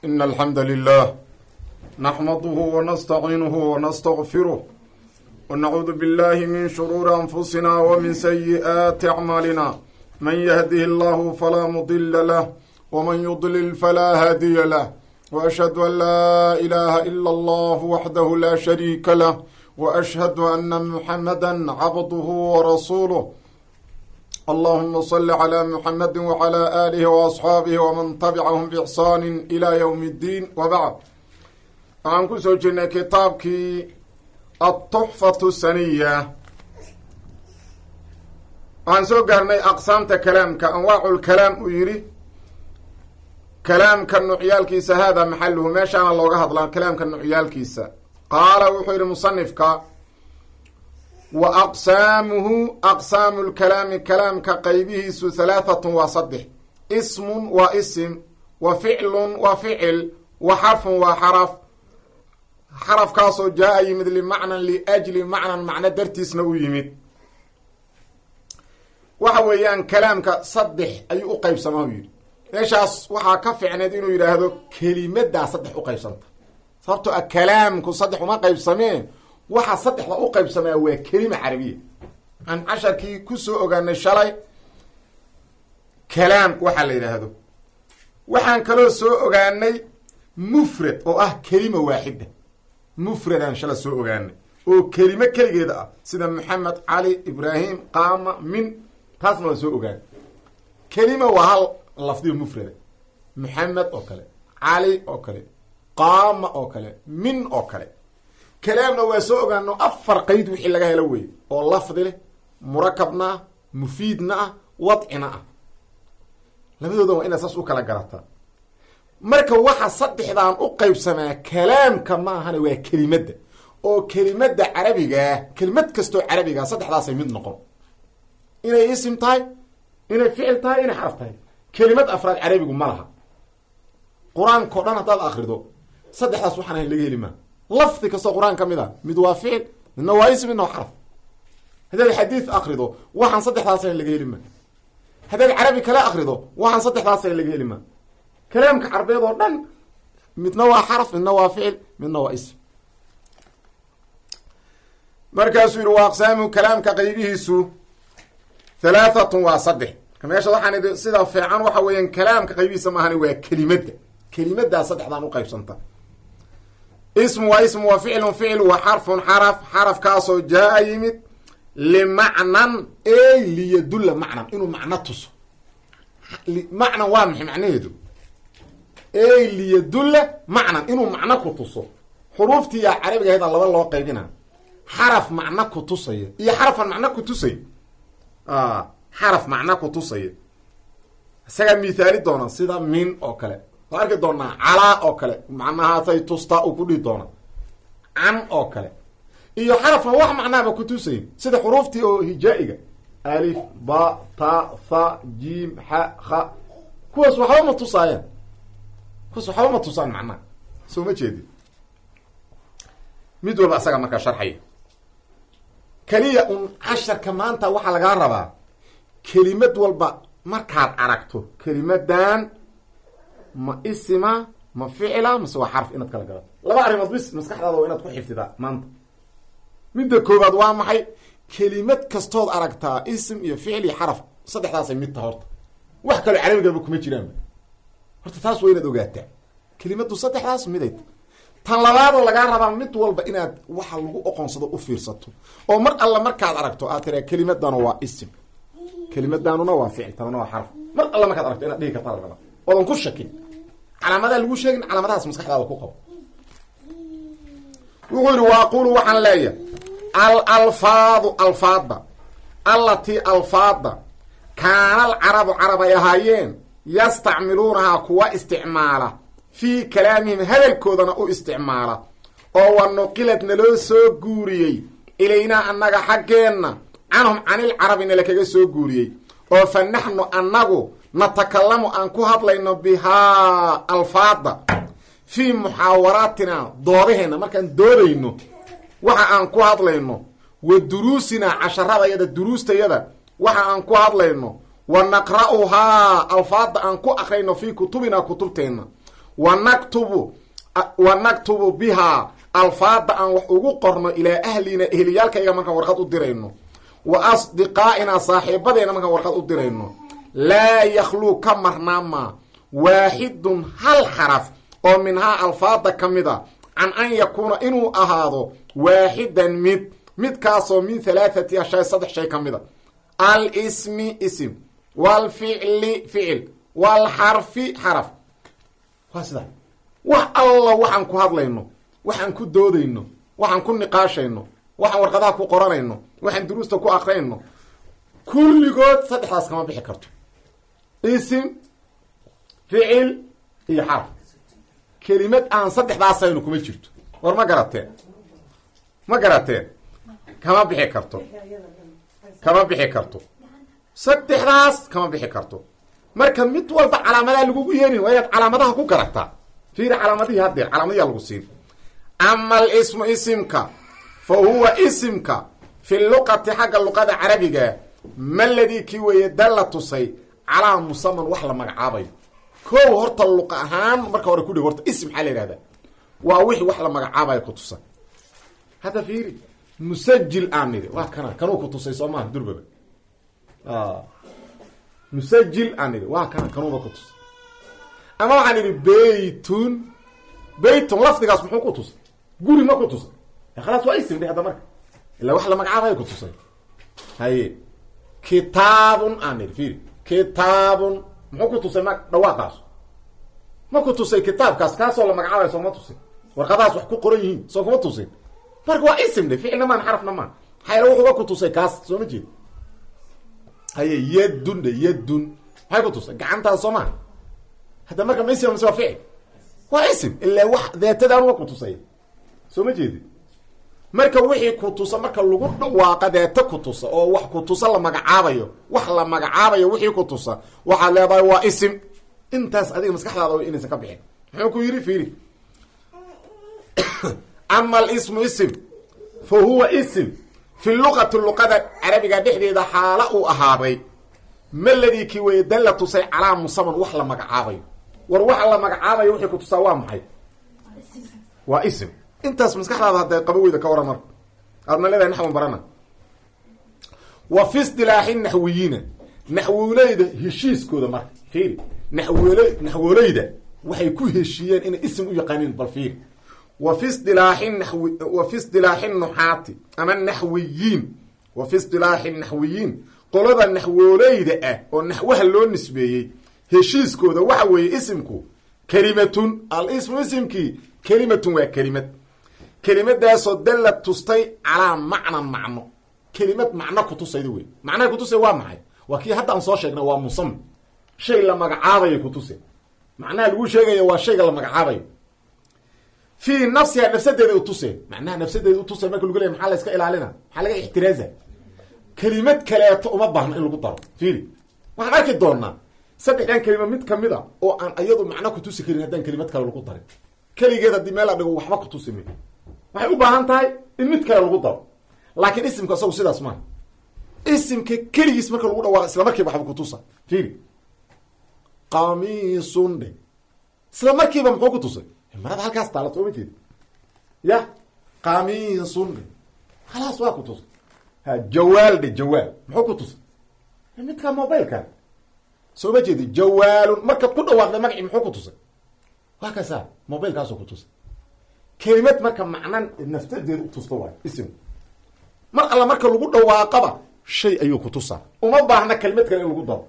إن الحمد لله نحمده ونستعينه ونستغفره ونعوذ بالله من شرور أنفسنا ومن سيئات أعمالنا من يهده الله فلا مضل له ومن يضلل فلا هادي له وأشهد أن لا إله إلا الله وحده لا شريك له وأشهد أن محمدا عبده ورسوله اللهم صل على محمد وعلى آله وأصحاabه وman تبعهم بإحsaan إلى yوم الdين وبعd waxaan kusoo jirnay kitaabkii التحfaة الsaniya waxaan soo gaarnay aqsaamta kalaamka anwaac اlkalaam uu yihi kalaamka nucyaalkiisa hada maxaluhu meeshaana looga hadlaa kalaamka nucyaalkiisa qaala wuxuu yihi musanifka wa aqsaamuhu aqsaamu lkalaami kalaamka qaybihiisu halaahatun waa saddex ismun waa isim wa ficlun waa ficil wa xarfun waa xaraf xarafkaasoo jaa-a yimid limacnan liajli macnan macno dartiisna u yimid waxa weeyaan kalaamka saddex ayuu u qaybsamaa u yidhi meeshaas waxaa ka ficneed inuu yidhaahdo kelimadaa saddex u qaybsanta sababtoo a kalaamku saddex uma qaybsameen waxaa saddexda u qaybsamaa waa kelima carabiya aan casharkii kusoo ogaanay shalay kalaam waxaa la yidhaahdo waxaan kaloo soo ogaanay mufrad oo ah kelima waaxida mufradaan shala soo ogaanay oo kelimo keligeeda ah sida maxamed cali ibraahim qaama min taasna waan soo ogaanay kelima waa hal lafdiyo mufrada maxamed oo kale cali oo kale qaama oo kale min oo kale kalaamna waa soo ogaano afar qeyd wixii laga helo wey oo lafdi leh murakabna ah mufiidna ah wadcina ah labadooda waa inaad saas u kala garataa marka waxa saddexdaan u qaybsamaa kalaamka ma ahana waa kelimadda oo kelimadda carabigaa kelimad kastoo carabigaa saddexdaasay mid noqon inay isim tahay inay ficil tahay inay xaraf tahay kelimad afraad carabigu ma laha qur-aanka o dhan haddaad akrido saddexdaas waxaan ahayn laga heli maa lafdi kastoo qur-aan ka mid a mid waa ficil midna waa ism midna waa xaraf haddaad xadiid akrido waxaan saddexdaas ahayn laga heli maa haddaad carabi kale akrido waxaan saddexdaas ahayn laga heli maa kalaamka carbeed oo dhan midna waa xaraf midna waa ficil midna waa ism markaasuu yihi waa aqsaamu kalaamka qaybihiisu halaahatun waa saddex meesha waxaan idhi sida fiican waxa weeyaan kalaamka qaybihiisa maahani waa kelimadda kelimaddaa saddexdaan u qaybsanta ismu waa ismu wa ficlun ficil wa xarfun xaraf xarafkaasoo jaa-a yimid limacnan ey liyadulla macnan inuu macno tuso macnan waa maxay macnaheedu ey liyadulla macnan inuu macno ku tuso xuruuftiiyaa carabiga ahayda laba loo qaybina xaraf macno ku tusaya iyo xarafan macno ku tusay xaraf macno ku tusaya isagaa mithaali doona sida min oo kale waa arki doonaa calaa oo kale macnahaasay tustaa uu ku dhihi doona can oo kale iyo xarafan wax macnaaba ku tusayn sida xuruuftii oo hijaa-iga alif ba ta tha jim xa kha kuwaas waxba ma tusaayaan kuwaas waxba ma tusaan macnaha soo ma jeedi mid walba isaga markaa sharxaya keliya un casharka maanta waxaa lagaa rabaa kelimad walba markaad aragto kelimadan ma isima ma ficila mase waa xarf inaad kala garato laba arrimood bis maskaxdaada waa inaad ku xifdidaa maanta midda koobaad waa maxay kelimad kastood aragtaa isim iyo ficil iyo xaraf saddexdaasay mid taha horta wax kaloo carabigaba kuma jiraanba horta taas waa inaad ogaataa kelimaddu saddexdaas miday tan labaadoo lagaa rabaa mid walba inaad waxa lagu oqonsado u fiirsato oo mar alla markaad aragto aad tiraa kelimadanu waa isim kelimadanuna waa ficil tanuna waa xarf mar alla markaad aragto inaad dhihi kartaa la rabaa oodan ku shakin calaamadaa lagu sheegin calaamadahaas maskaxdaada ku qabo wuxuu yihi wa aqulu waxaan leeyahay al alfaadu alfaadda allatii alfaadda kaana alcarabu carab ay ahaayeen yastacmiluunahaa kuwa isticmaala fii kalaamihim hadalkoodana u isticmaala oo wa nuqilad naloo soo guuriyey ilaynaa annaga xaggeenna canhum canilcarabi nala kaga soo guuriyey oo fa naxnu annagu natakalamu aan ku hadlayno bihaa alfaada fii muxaawaraatina doodaheenna markaan doodayno waxa aan ku hadlayno wa duruusinaa casharadayada duruustayada waxa aan ku hadlayno wa naqra'uhaa alfaada aan ku akrayno fii kutubinaa kutubteenna wa naktubu wa naktubu bihaa alfaada aan wax ugu qorno ilaa ahlina ehliyaalkayga markaan warqad u dirayno wa asdiqaa'inaa saaxiibadeena markaan warqad u dirayno laa yakhluu ka marnaamaa waaxidun hal xaraf oo minhaa alfaada ka mid a can an yakuuna inuu ahaado waaxidan mid midkaasoo min halaathati ashay saddex shay ka mid a alsmi ism waalficli ficil waalxarfi xaraf waa sidaa wax alla waxaan ku hadlayno waxaan ku doodayno waxaan ku niqaashayno waxaan warqadaha ku qoranayno waxaan duruusta ku akrayno kulligood saddexdaas kama bixi karto isim ficil iyo xaraf kelimad aan saddexdaasaynu kuma jirto war ma garateen ma garateen kama bixi karto kama bixi karto saddexdaas kama bixi karto marka mid walba calaamadaa lagugu yeerin waa inaad calaamadaha ku garataa fiiri calaamadihii haddee calaamadiyaa lagu siin ama alismu isimka fa huwa isimka fi luqati xagga luqada carabiga maladii kii weeye dalla tusay calaa musaman wax la magacaabayo kow horta luqa ahaan marka hore kudhig horta ism maxaa la yihahda waa wixii wax la magacaabayo ku tusa hadda fiiri musajil aan nidhi waa kana kanuu ku tusay soo maaha durbaba musajil aan nidhi waa kana kanuuba ku tusay ama waxaan idhi beytun beytun lafdigaas muxuu ku tusay guri ma ku tusay khalaas waa ism dhe hadda marka ilaa wax la magacaabayo ku tusay haye kitaabun aan nidhi fiiri kitaabun muxuu ku tusay ma dhawaaqaas ma ku tusay kitaabkaas kaasoo la magacaabayo sooma tusin warqadahaas wax ku qoran yihiin soo kuma tusin marka waa ism dhe ficilna maan xarafna maan maxaa wuxuuba ku tusay kaas soo ma jeed haye yadun dhe yadun maxay ku tusay gacantaas soo maa hadda marka ma ism mise waa ficil waa ism ilaa wax deetadaan wa ku tusay soo ma jeedi marka wixii ku tusa marka lagu dhawaaqa deeta ku tusa oo wax ku tusa la magacaabayo wax la magacaabayo wixii ku tusa waxaad leedahay waa isim intaas adiga maskaxdaada inaysan ka bixin muxuu ku yidhi fiiri ama alismu ism fa huwa ism fi luqati luqada carabiga dhexdeeda xaala uu ahaaday maladii kii weeye dalla tusay calaa musaman wax la magacaabayo war waxa la magacaabayo wixii ku tusaa waa maxay waa ism intaas maskaxdaada hadday qaba weyda ka waran marka aadna leedahay naxwan barana wa fi istilaaxi naxwiyiina naxwoleyda heshiiskooda marka fiiri naxwol naxwoleyda waxay ku heshiiyeen inay ism u yaqaaniin bal fiiri wa fi istilaaxi nawi wa fi istilaaxi nuxaati ama naxwiyiin wa fi istilaaxi naxwiyiin qolada naxwooleyda ah oo naxwaha loo nisbeeyey heshiiskooda waxa weeye isimku kelimatun al-ismu isimkii kelimatun waa kelimad kelimadaasoo dalla tustay calaa macnan macno kelimad macno kutusayda wey macnaha kutusay waa maxay waa kii hadda aan soo sheegnay waa musam shay la magacaabayo kutuse macnaha lagu sheegayo waa shayga la magacaabayo fii nafsiha nafsadeeda utuse macnaha nafsadeeda utuse marka lagu leey maxaa la iska ilaalina maxaa laga ixtiraaza kelimad kaleeto uma baahno in lagu daro fiiri waxaan arki doonaa saddexdan kelima mid kamid a oo aan iyadu macno kutusi karin haddaan kelimad kale lagu darin keligeed haddii meel la dhigo waxba kutusi mi waxay u baahan tahay in mid kale lagu daro laakiin isimka isagu sidaas maaha isimka keligiis marka lagu dhawaaqo isla markiiba waxba kutusa fiiri qamiisun dhe isla markiiba muxuu ku tusay marada halkaas taala sooma jeedi ya qamiisun dhe khalaas waa ku tusay ha jawaal dhe jawaal muxuu ku tusay midka mobileka soo ma jeedi jawaalun markaad ku dhawaaqday magaci muxuu ku tusay waa kasa mobilkaasoo ku tusay kelimad marka macnan naftadeeda utusta waayo isim mar alla marka lagu dhawaaqaba shay ayuu ku tusaa uma baahna kelimad kale in lagu daro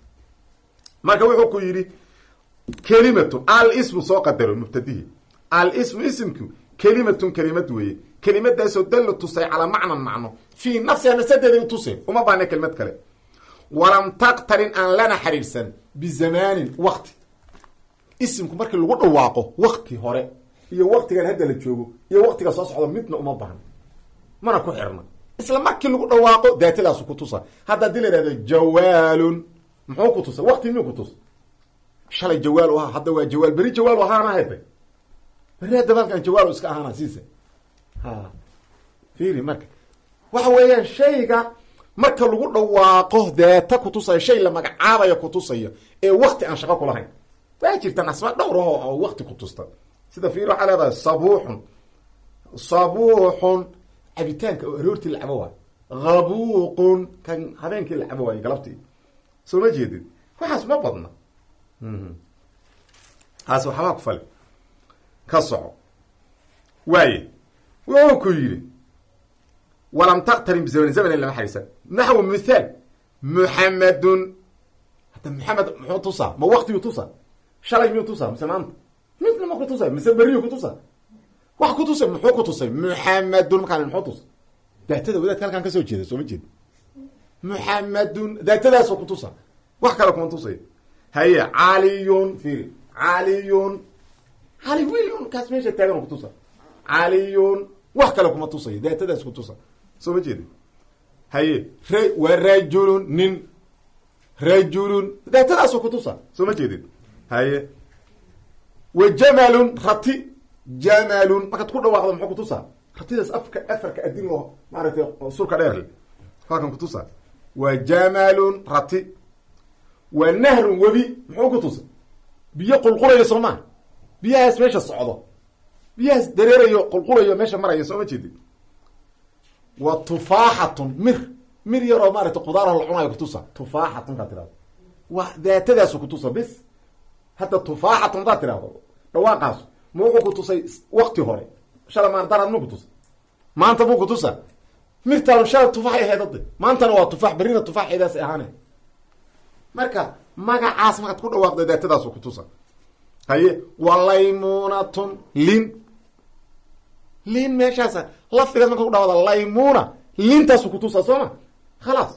marka wuxuu ku yidhi kelimatun al-ismu soo qadaro mubtadihi al-ismu isimku kelimatun kelimad weeye kelimadaasoo dalla tusay calaa macnan macno fii nafsiha nafsadeeda utusay uma baahna kelimad kale walam taqtarin aan lana xiriirsan bizamaanin wakti isimku markii lagu dhawaaqo wakti hore iyo waktigan hadda la joogo iyo waktiga soo socda midna uma baahna mana ku xirna isla markii lagu dhawaaqo daatadaasu ku tusa hadda hadii la ihahdo jawaalun muxuu ku tusa wakti miyuu ku tusa shalay jawaal u ahaa hadda waa jawaal beri jawaal u ahaana hede beri hadda halkan jawaal iska ahaana siisa ha fiiri marka waxa weeyaan shayga marka lagu dhawaaqo deeta kutusaya shay la magacaabayo kutusaya ee wakti aan shaqo kulahayn waa jirta nasba dhowr aho oo wakti ku tusta sida fiir waxaa leedahay sabuuxun sabuuxun cabitaanka oo aroortii la cabo waayo habuuqun kan habeenkii la cabo waayo galabtii soo ma jeedid waxaas ma badna taas waxbaa ku fali ka soco waaye wuxuu ku yidhi walam taktarin bizamani zamani lama xariisan naxwu mithaal muxamedun hadda maxamed muxuu tusaa ma waktigu tusaa shalay miyuu tusaa mise maanta midna ma ku tusa mise beriyu ku tusa wax ku tusay muxuu ku tusay muxamedun markaan muxuu tusay daatada wadaadka halkaan kasoo jeeda soo ma jeeda muxamedun daatadaasoo ku tusa wax kale kuma tusay haye caliyun fiiri caliyun cali wiilun kaas meesha taagan ku tusa caliyun wax kale kuma tusayo daatadaas ku tusa soo ma jeeda haye r waa rajulun nin rajulun daatadaasoo ku tusa soo ma jeedid haye wa jamalun rati jamalun markaad ku dhawaaqdo muxuu kutusaa ratidaas afka afarka adin loo maaragtay surka dheer le halkan kutusaa wa jamalun rati wa nahrun webi muxuu kutusa biyo qulqulayo soo maa biyahaas meesha socdo biyahaas dareerayo qulqulayo meesha marayo soo ma jeedid wa tufaaxatun mir mir yaroo maaragtay qudaaroo la cunayo kutusa tufaaxatun kaa tirahdo wa daatadaasu kutusa bis hadda tufaaxatun hadaad tirahdo dhawaaqaasu ma wuxuu ku tusay wakti hore shala maan daraad ma ku tusay maanta buu ku tusa mirtaan shala tufaaxay ahayd ade maantana waa tufaax berrina tufaaxeedaas ahaane marka magacaas markaad ku dhawaaqda daatadaasu ku tusa haye wa laymunatun lin lin meeshaasa lafdigaas marka ku dhawaada laymuna lintaasu ku tusa soo ma khalaas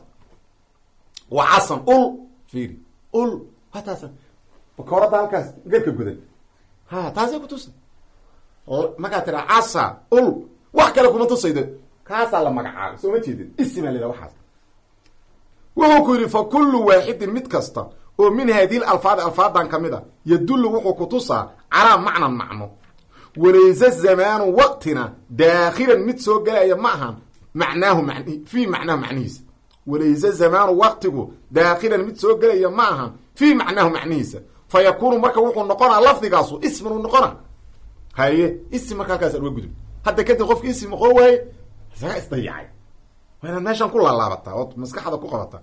wa casan ul fiiri ul hataasa bakoorada halkaas garka godan ha taasay ku tusa markaa tira casa ul wax kale kuma tusaydo kaasaa la magacaabay soo ma jeedin isimaa la yidhaha waxaas wuxuu ku yidhi fa kullu waaxidin mid kasta oo min haadihi alfaadi alfaadan ka mid a yadullu wuxuu ku tusaa calaa macnan macno walayse zamaanu waqtina daakhilan mid soo gelaya ma ahan macnaahu man fii macnaahu macnihiisa walayse zamaanu waqtigu daakhilan mid soo gelaya ma ahan fii macnaahu macnihiisa fa yakuunu marka wuxuu noqonaa lafdigaasu isminu noqona haye ism marka halkaas uga gudub hadda kadib qofki ism noqon waaye isagaa isdayacay waa inaad meeshan ku laalaabataa ood maskaxda ku qabataa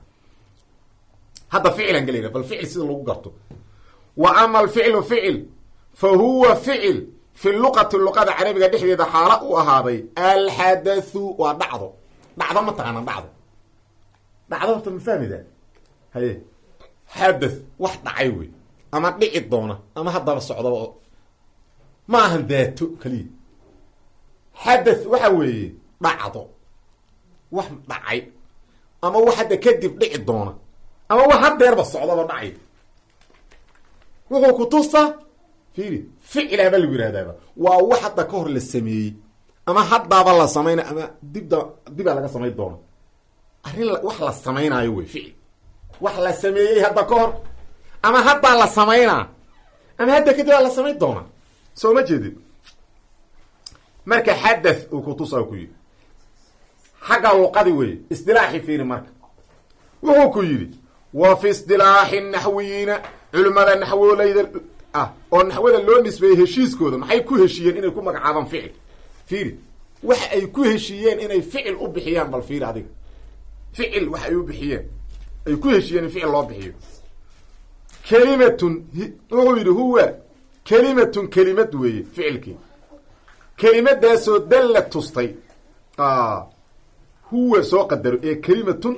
hadda ficlan gelayna bal ficil sida lagu garto wa ama alficlu ficil fa huwa ficil fi luqati luqada carabiga dhexdeeda xaala u ahaaday alxadathu waa dhacdo dhacdo ma taqaanaa dhacdo dhacdo horta ma fahmida haye xadath wax dhacay wey ama dhici doona ama haddaba socdaba oo ma ahan daato keliya xadath waxa weeye dhacdo wax dhacay ama wax hadda kadib dhici doona ama wax hadeerba socdaba dhacay wuxuu ku tusa fiiri ficlaaba lagu yihahdaaba waa wax hadda ka hor la sameeyey ama haddaaba la samayna ama dibda dibaa laga samayn doona arrin wax la samaynaayo wey ficil wax la sameeyey hadda ka hor ama haddaa la samaynaa ama hadda kadib aa la samayn doonaa soo ma jeedid marka xadath uu kutusaa ku yidhi xagga luqadi weeye isdilaaxi fiiri marka wuxuu ku yidhi wa fi isdilaaxi naxwiyiina culimmada naxwoleyda ah oo naxwada loo nisbeeyey heshiiskooda maxay ku heshiiyeen inay ku magacaabaan ficil fiiri waxa ay ku heshiiyeen inay ficil u bixiyaan bal fiiri adiga ficil wax ay u bixiyeen ay ku heshiiyeen in ficil loo bixiyo kelimatun wuxuu yidhi huwa kelimatun kelimad weeye ficilkii kelimadaasoo dalla tustay huwa soo qadaro ee kelimatun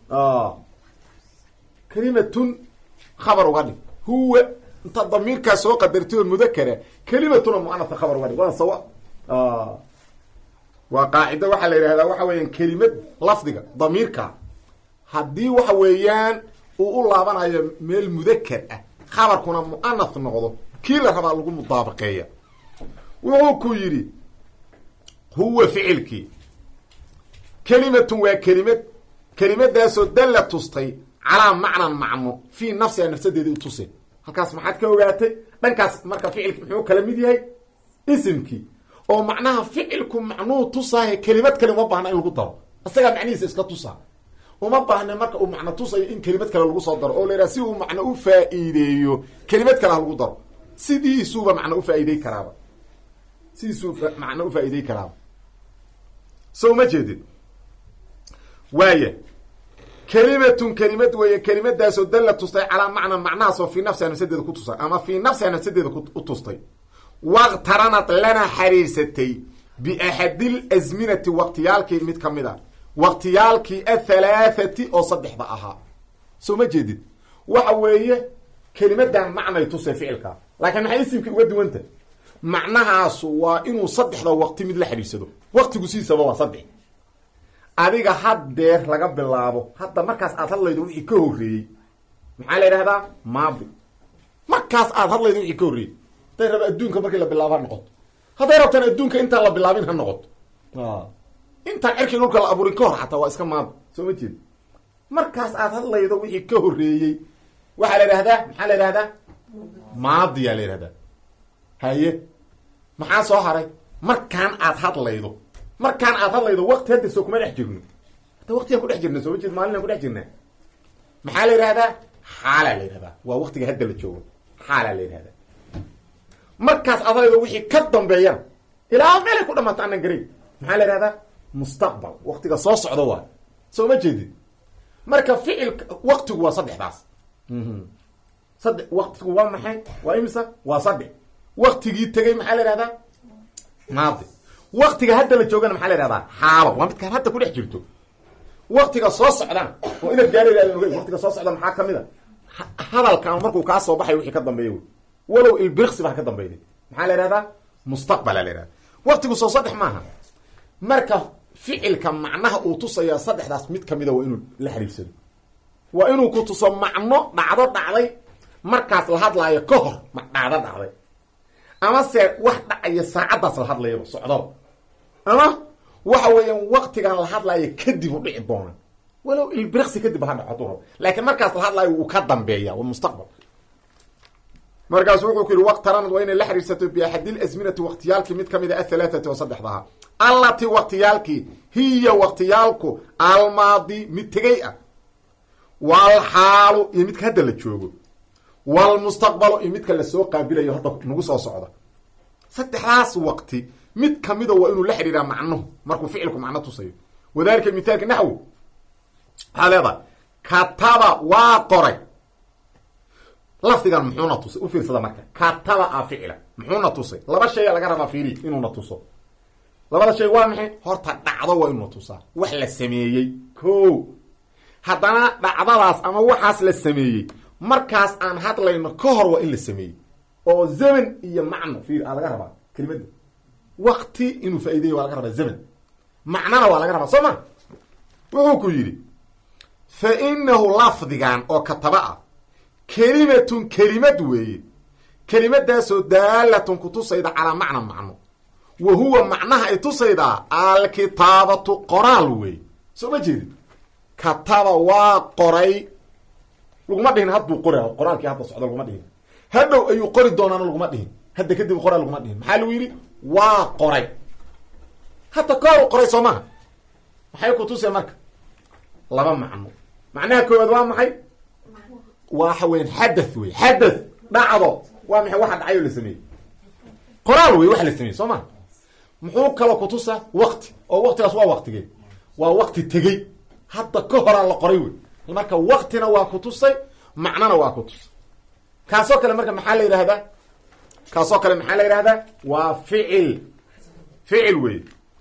kelimatun khabar uga dhig huwa inta damiirkaa soo qadartay oo mudakara kelimatun oo muanasa khabar uga dhig waa sawa waa qaacido waxaa la yidhahdaa waxa weeyaan kelimad lafdiga damiirka haddii waxa weeyaan uu u laabanayo meel mudakar ah khabarkuna mu'anath noqdo kii la rabaa lagu mudaabaqeeya wuxuu ku yidhi huwa ficilkii kelimatun waa kelimad kelimadaasoo dalla tustay calaa macnan macno fii nafsiha nafsadeeda u tusay halkaas maxaad ka ogaatay dhankaas marka ficilki muxuu kala mid yahay isimkii oo macnaha ficilku macnuu tusaahe kelimad kale uma baahna in lagu daro isagaa macnihiisa iska tusaa uma baahne marka uu macno tusayo in kelimad kale lagu soo daro oo la yidhaha si uu macno u faa'iideeyo kelimad kale ha lagu daro sidiisuuba macno ufaa'iidey karaaba sidiisuu macno ufaa'iidey karaaba so ma jeedid waaya kelimatun kelimad weeye kelimadaasoo dalla tustay calaa macnan macnahaasoo fii nafsiha nafsadeeda ku tusay ama fii nafsiha nafsadeeda u tustay waqtaranad lana xariirsatay biaxadil asminati waqtiyaalkii mid ka mid a waqtiyaalkii athalaathati oo saddexda ahaa soo ma jeedid waxa weeye kelimadan macnay tusay ficilkaa laakiin maxay isimka uga duwanta macnahaasu waa inuu saddexda waqti mid la xidhiirsado waqtigu sidiisaba waa saddex adiga haddeer laga bilaabo hadda markaas aad hadlaydo wixii ka horreeyey maxaa la yidhahdaa maadi markaas aad hadlaydo wixii ka horreeyey hadday raba adduunka markii la bilaabo ha noqoto hadday rabtaan adduunka intaan la bilaabin ha noqoto intaan cirkii dhulka la abuurin ka hor xataa waa iska maadi soo ma jeed markaas aad hadlaydo wixii ka horreeyey waxaa la yidhahdaa maxaa la yidhahdaa maadiyaa la yidhahdaa haye maxaa soo haray markaan aad hadlaydo markaan aad hadlaydo waqti hadda soo kuma dhex jirno hadda waqtigaan ku dhex jirna soo ma jeed maalinaan ku dhex jirnaa maxaa la yidhahdaa xaalaa la yidhahdaa waa waqtiga hadda la joogo xaalaa la yidhahdaa markaas aad hadlaydo wixii ka dambeeyana ilaa meelay ku dhamaata anan garayn maxaa la yidhahdaa mustaqbal waqtiga soo socdo waa soo ma jeedid marka ficilka waqtigu waa saddexdaas saddex waqtigu waa maxay waa imisa waa saddex waqtigii tegey maxaa la yihahdaa maadi waqtiga hadda la joogana maxaa la yihahdaa xaalo waa midkaan hadda ku dhex jirto waqtiga soo socdaan oo inaad gaarayaadan ogey waqtiga soo socda maxaa kamid a hadalkan markuu kaa soo baxay wixii ka dambeeya wey walow ilbirksi baa ka dambeynay maxaa la yihahdaa mustaqbala la yihahda waqtigu soo saddex maaha marka ficilka macnaha uu tusaya saddexdaas mid kamida waa inuu la xiriirsado waa inuu ku tuso macno dhacdo dhacday markaas la hadlaayo ka hor ma dhacdo dhacday ama se wax dhacaya saacaddaas la hadlayaba socdaba ama waxa weeyaan waqtigan la hadlaayo kadib u dhici doona walow ilbirksi kadib ha dhaco haduu rabo laakiin markaas la hadlaayo wuu ka dambeeya waa mustaqbal markaasu wuxuu ku yidhi waqtaranad waa inay la xiriirsato biaxadil asminati waqtiyaalkii mid kamid a athalaathati oo saddexdaha allati waqtiyaalkii hiya waqtiyaalku almaadi mid tegey ah walxaalu iyo midka hadda la joogo walmustaqbalu iyo midka lasoo qaabilayo hadda nagu soo socda saddexdaas waqti mid kamida waa inuu la xidhiiraa macnuhu markuu ficilku macno tusayo wadalika mithaalka naxwi waxaa leedahay kataba waa qoray lafdigan muxuuna tusay u fiirsada marka kataba a ficila muxuuna tusay laba shaya laga rabaa fiiri inuuna tuso labada shay waa maxay horta dhacdo waa inuuna tusaa wax la sameeyey ko haddana dhacdadaas ama waxaas la sameeyey markaas aan hadlayno ka hor waa in la sameeyey oo zaman iyo macno fiir aa laga rabaa kelimadda wakti inuu faa'ideeyo waa laga rabaa zaman macnana waa laga rabaa soo ma wuxuu ku yidhi fa inahu lafdigan oo kataba ah kelimatun kelimad weeye kelimadaasoo daalatun ku tusayda calaa macna macno wa huwa macnaha ay tusaydaa alkitaabatu qoraal weeye soo ma jeedid kataba waa qoray laguma dhihin hadduu qora qoraalkii hadda socdo laguma dhihin hadhow ayuu qori doonaana laguma dhihin hadda kadib qoraal laguma dhihin maxaa lagu yidhi waa qoray hadda kooru qoray soo maha maxay ku tusay marka laba macno macnaha koowaad waa maxay waxa weyan xadath wey xadath dhacdo waa maxay waxa dhacay oo la sameeyey qoraal wey waxa la sameeyey soo maha muxuu kaloo kutusa wakti oo waktigaas waa waktigee waa wakti tegey hadda ka horaa la qoray wey marka waktina waa kutusay macnona waa kutusay kaasoo kale marka maxaa la yidhahdaa kaasoo kale maxaa la yidhahdaa waa ficil ficil wey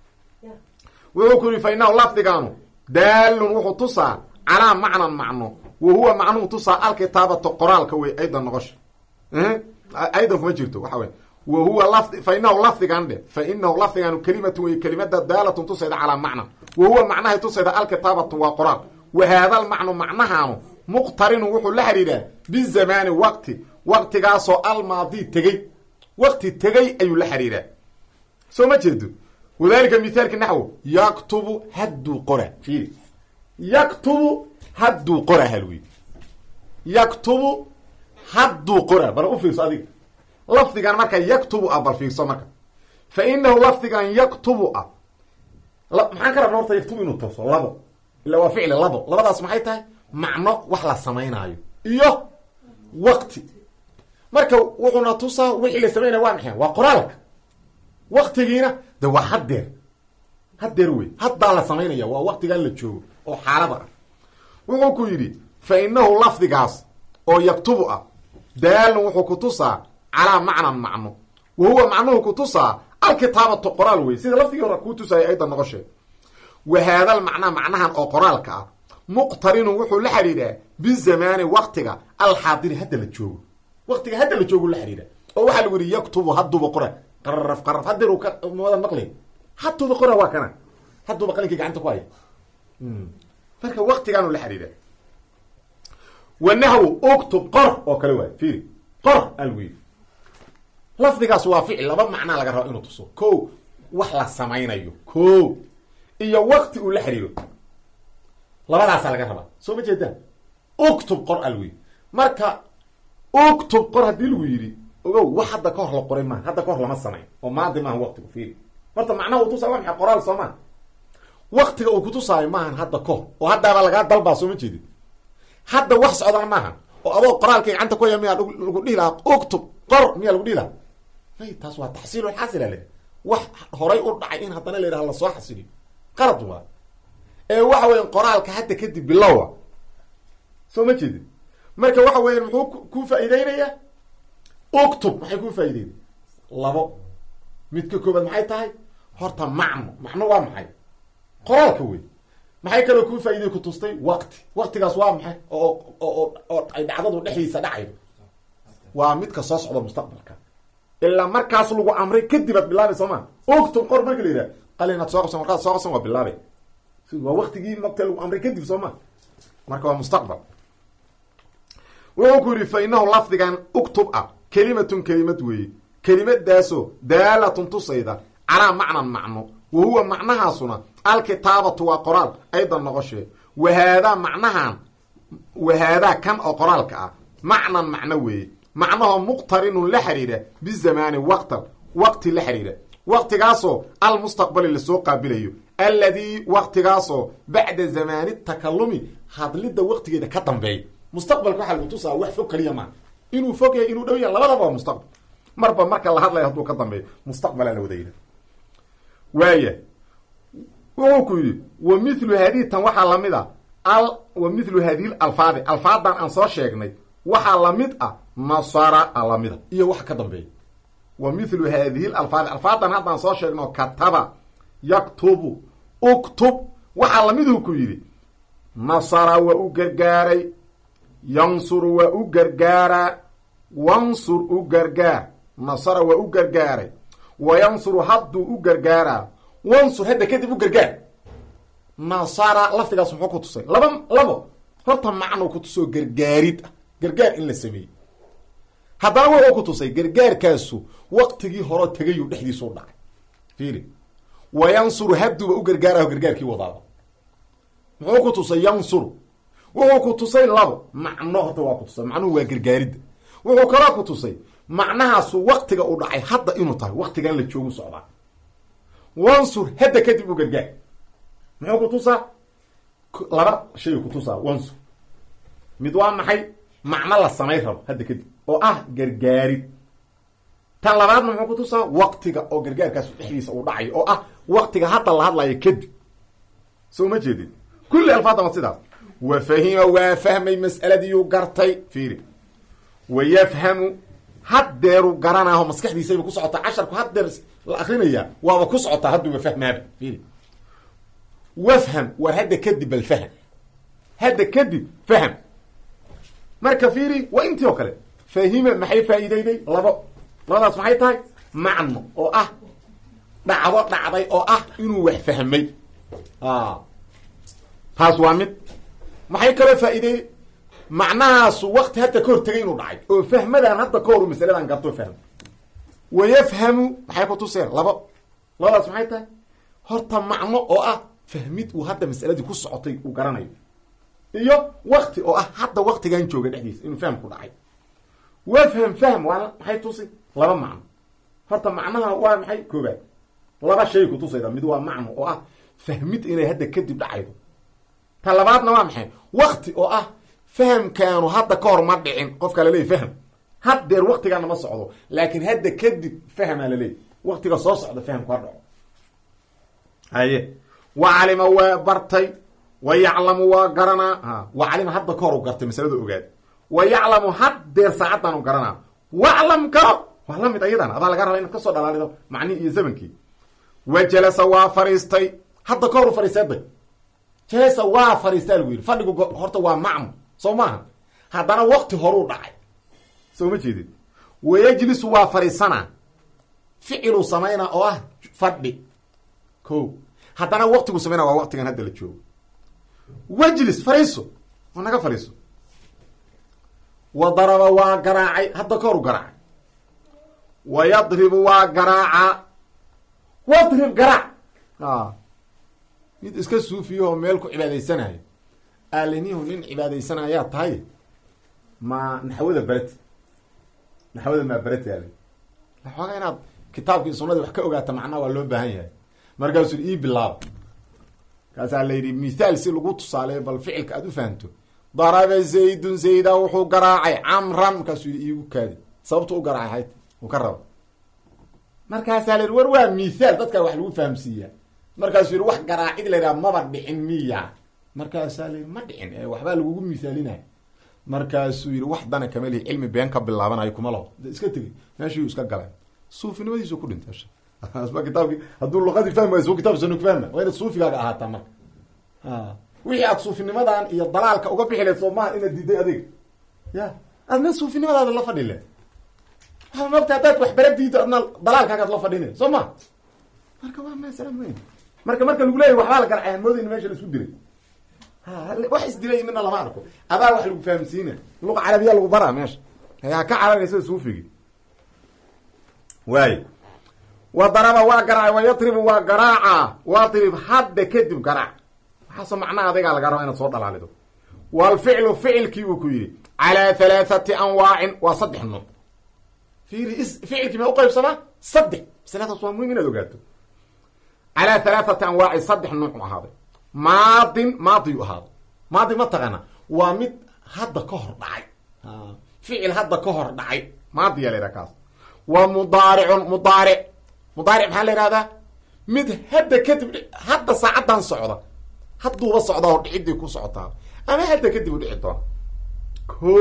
wuxuu ku yihi fa inahu lafdigaanu daalun wuxuu tusaa calaa macnan macno wa huwa macnuhu tusaa alkitaabata qoraalka wey aydan noqosha aydan kuma jirto waxa wey wa huwa lafdi fa inahu lafdigan dhe fa inahu lafdigaanu kelimatu wey kelimada daalatun tusayda calaa macnan wa huwa macnahay tusayda alkitaabatu waa qoraal wa haada lmacnu macnahaanu muqtarinu wuxuu la xidhiidhaa bizamaani waqti waqtigaasoo almaadi tegey waqti tegey ayuu la xidhiidhaa soo ma jeedo wadalika mithaalka naxwo yaktubu hadduu qora fiiri yaktubu hadduu qora halwi yaktubu hadduu qora bal u fiirso adiga lafdigan marka yaktubu ah bal fiirso marka fa inahu lafdigan yaktubu ah maxaan ka rabna horta yaktubu inuu tuso labo illa waa ficli labo labadaas maxay tahay macno wax la samaynaayo iyo waqti marka wuxuuna tusaa wixii la samaynaya waa maxay waa qoraalka waktigiina de waa haddeer haddeer wey haddaa la samaynaya waa waktigan la joogo oo xaalada ah wuxuu ku yidhi fa inahu lafdigaas oo yaktubu ah daalun wuxuu ku tusaa calaa macnan macno wa huwa macnuhu ku tusaa alkitaabatu qoraal wey sida lafdigii hore kuu tusaayay ayda noqoshee wa haadal macnaa macnahan oo qoraalka ah muqtarinun wuxuu la xidhiidhaa bizamaani waktiga alxaadiri hadda la joogo waktiga hadda la joogu la xidhiidha oo waxaa lagu yidhi yaktubu hadduuba qora qaraf qaraf hadeer ka wada maqli hadduuba qora waa kana hadduuba qalinkii gacanta ku haya marka waktigaanu la xidhiidha wanahwu uktub qor oo kale waay fiiri qor alwi lafdigaas waa ficil laba macnaa laga raba inuu tuso ko wax la samaynayo ko iyo wakti uu la xidhiiro labadaasaa laga rabaa soo ma jeedaan uktub qor alwi marka uktub qor haddii lagu yidhi ogow wax hadda ka hor la qoray maaha hadda ka hor lama samayn oo maadi maaha waktigu fiiri horta macnaha uu tusaay waa maxay qoraal soo maa waktiga uu kutusaayo maahan hadda ka hor oo haddaaba lagaa dalbaa soo ma jeedin hadda wax socdana maaha oo adoo qoraalkay gacanta ku haya miyaa lagu dhihi lahaa uktub qor miyaa lagu dhihi lahaa may taas waa taxsiilul xasila le wax horay u dhacay in haddana la yidhaha lasoo xasiliyo qalad waa ee waxa weya qoraalka hadda kadib bilowa soo ma jeedin marka waxa weya muxuu ku faa'iideynayaa uktub maxay kuu faa'ideynay labo midka koobaad maxay tahay horta macno macno waa maxay qoraalka wey maxay kaloo kuu faa'iday ku tustay wakti waktigaas waa maxay oo oo oo ay dhacdadu dhexdiisa dhacaydo waa midka soo socda mustaqbalka ilaa markaas lagu amray kadib aad bilaabay soo ma uktub qor marka la yidhaha qalinaad soo qabsan warqaad soo qabsan waa bilaabay waa waktigii nabta lagu amray kadib soo ma marka waa mustaqbal wuxuu ku yidhi fa inahu lafdigan uktub ah kelimatun kelimad weeye kelimadaasoo daalatun tusayda calaa macnan macno wa huwa macnahaasuna alkitaabatu waa qoraal aydan noqoshee wahaadaa macnahan wahaadaa kan oo qoraalka ah macnan macno weeye macnahoo muqtarinun la xidhiidha bizamaani waqtan waqti la xidhiidha waqtigaasoo almustaqbali lasoo qaabilayo alladii waqtigaasoo bacda zamaani takalumi hadlidda waqtigeeda ka dambeeya mustaqbalka waxaa lagu tusaa wax fog kaliya maa inuu fog yahay inuu dhow yahay labadaba waa mustaqbal marba marka la hadlayo hadduu ka dambeeyo mustaqbalaa la wada yidha waaya wuxuu ku yidhi wa mithlu haadihi tan waxaa lamid a al wa mithlu haadihi alfaadi alfaadan aan soo sheegnay waxaa lamid ah nasara a lamida iyo wax ka dambeeya wa mithlu haadihi alfaadi alfaadan haddaan soo sheegno kataba yaktubu uktub waxaa lamiduu ku yidhi nasara waa u gargaaray yansuru waa u gargaaraa wansur u gargaar nasara waa u gargaaray wa yansuru hadduu u gargaaraa wansur hadda kadib u gargaar nasara lafdigaas muxuu ku tusay laba labo horta macnuu ku tusoo gargaarid ah gargaar in la sameeyey haddana wuxuu ku tusay gargaarkaasu waqtigii horeo tegayuu dhexdiisu u dhacay fiili wa yansuru hadduuba u gargaaraho gargaarkii wadaaba muxuu ku tusay yansuru wuxuu ku tusay labo macno horta waa ku tusay macnuhu waa gargaaridda wuxuu kaloo ku tusay macnahaasu waktiga u dhacay hadda inuu tahay waktigan la joogu socdaa wansur hadda kadib u gargaar muxuu ku tusaa laba shay ku tusaa wansur mid waa maxay macno la samay rabo hadda kadib oo ah gargaarid tan labaadna muxuu ku tusaa waktiga oo gargaarkaasu dhexdiisa uu dhacayo oo ah waktiga hadda la hadlayo kadib soo ma jeedin kulli alfaadda ma sidaas wa fahima waa fahmay mas'aladiiyuu gartay fiiri wa yafhamu haddeeru garanaaho maskaxdiisayba ku socotaa casharku haddeer la akrinayaa waaba ku socotaa hadduuba fahmaaba fiiri wafham war hadda kadib bal fahm hadda kadib fahm marka fiiri waa intii oo kale fahima maxay faa'iideyday labo labadaas maxay tahay macno oo ah dhacdo dhacday oo ah inuu wax fahmay taas waa mid maxay kaloo faa'iideeyey macnahaasu wakti hadda ka hor tegay inuu dhacay oo fahmadan hadda ka hor u masaladan garto fahmo wa yafhamu maxay ku tuseen labo labadaas maxay tahay horta macno oo ah fahmid uu hadda masaladii ku socotay uu garanayo iyo wakti oo ah hadda waktigan jooga dhexdiisa inuu fahm ku dhacay wafham fahm waa maxay tusi laba macno horta macnaha waa maxay koobaad laba shay kutusayda mid waa macno oo ah fahmid inay hadda kadib dhacaydo ta labaadna waa maxay wakti oo ah fahamkaanu hadda ka hor ma dhicin qofka laleeyay fahm haddeer waktigaana ma socdo laakiin hadda kadib fahmaa laleeyay waktiga soo socda fahamku ha dhaco haye wa calima waa bartay wa yaclamu waa garanaa wa calima hadda ka hor u gartay masalada ogaad wa yaclamu haddeer saacaddan u garanaa waclam garo waa la mid ayadana adaa laga raba inaad kasoo dhalaalido macnihi iyo zamankii wa jalasa waa fariistay hadda ka hor u fariiseeday jalasa waa fariistaa lagu yidhi fadhigu horta waa macmu soo maaha haddana wakti horuu dhacay soo ma jeedid wayajlisu waa fariisanaa ficiluu samaynaa oo ah fadhi ko haddana waktigu samaynaa waa waktigan hadda la joogo wajlis fariiso oo naga fariiso wa daraba waa garaacay hadda ka hor u garaacay wa yadribu waa garaacaa wadrib garaac a mid iska suufiyaho meel ku cibaadaysanayo aalinihu nin cibaadaysanayaa tahay ma naxwada bereti naxwada maa bereti al waxoogaa inaad kitaabkii sunadii wax ka ogaata macnaha waa loo baahan yahay markaasuu ii bilaaba kaasaa la yidhi mithaal si lagu tusaaleeyo bal ficilka aad u fahamto daraba zaydun zayda wuxuu garaacay camran markaasuu yidhi iigu kaadi sababtu u garaacay hayd uu ka raba markaasaa la yidhi war waa mithaal dadkaa wax lagu fahamsiiyaa markaasuu yidhi wax garaacid la yidhaha maba dhicin miya markaasaa la yidhi ma dhicin ee waxbaa lagugu mithaalinaya markaasuu yidhi wax dana kama lihi cilmi been ka bilaabanayo kuma laho de iska tegey meeshii iska galay suufinimadiisu ku dhintay asma kitaabki hadduu luqadii fahmi waay su kitab sanu kufahma waa inaad suufigaaga ahaataa marka wixii aad suufinimadan iyo dalaalka uga bixi leed soo maha inaad diiday adig ya adna suufinimadaada la fadhi le waa mogta haddaad wax bara diido adna dalaalkaagaad la fadhina soo ma marka waa masala muhim marka marka lagu leeyahy waxbaa la garcay hamoodayna meesha la isku dilay wax isdilay midna lama arko adaa wax lagu fahamsiina luqa carabiya lagu baraa meesha ha ka cararaysa suufigi waay wa daraba waa garaacay wa yatribu waa garaaca wadrib hadda kadib garaac waxaasoo macnaha adigaa laga raba inaad soo dhalaalido walficlu ficilkii uu ku yidhi calaa halaathati anwaacin waa saddex nuuc fiiri ficilkii ma uqaybsamaa saddex masaladaas waa muhim inaad ogaato calaa halaathati anwaacin saddex nuuc u ahaaday maadin maadiyu ahaaday maadi ma taqaana waa mid hadda ka hor dhacay ficil hadda ka hor dhacay maadiya la yidhaha kaas wa mudaaricun mudaaric mudaaric maxaa la yihahdaa mid hadda kadib hadda saacaddan socda hadduuba socdaa oo dhicidii ku socotaa ama hadda kadib u dhici doona ko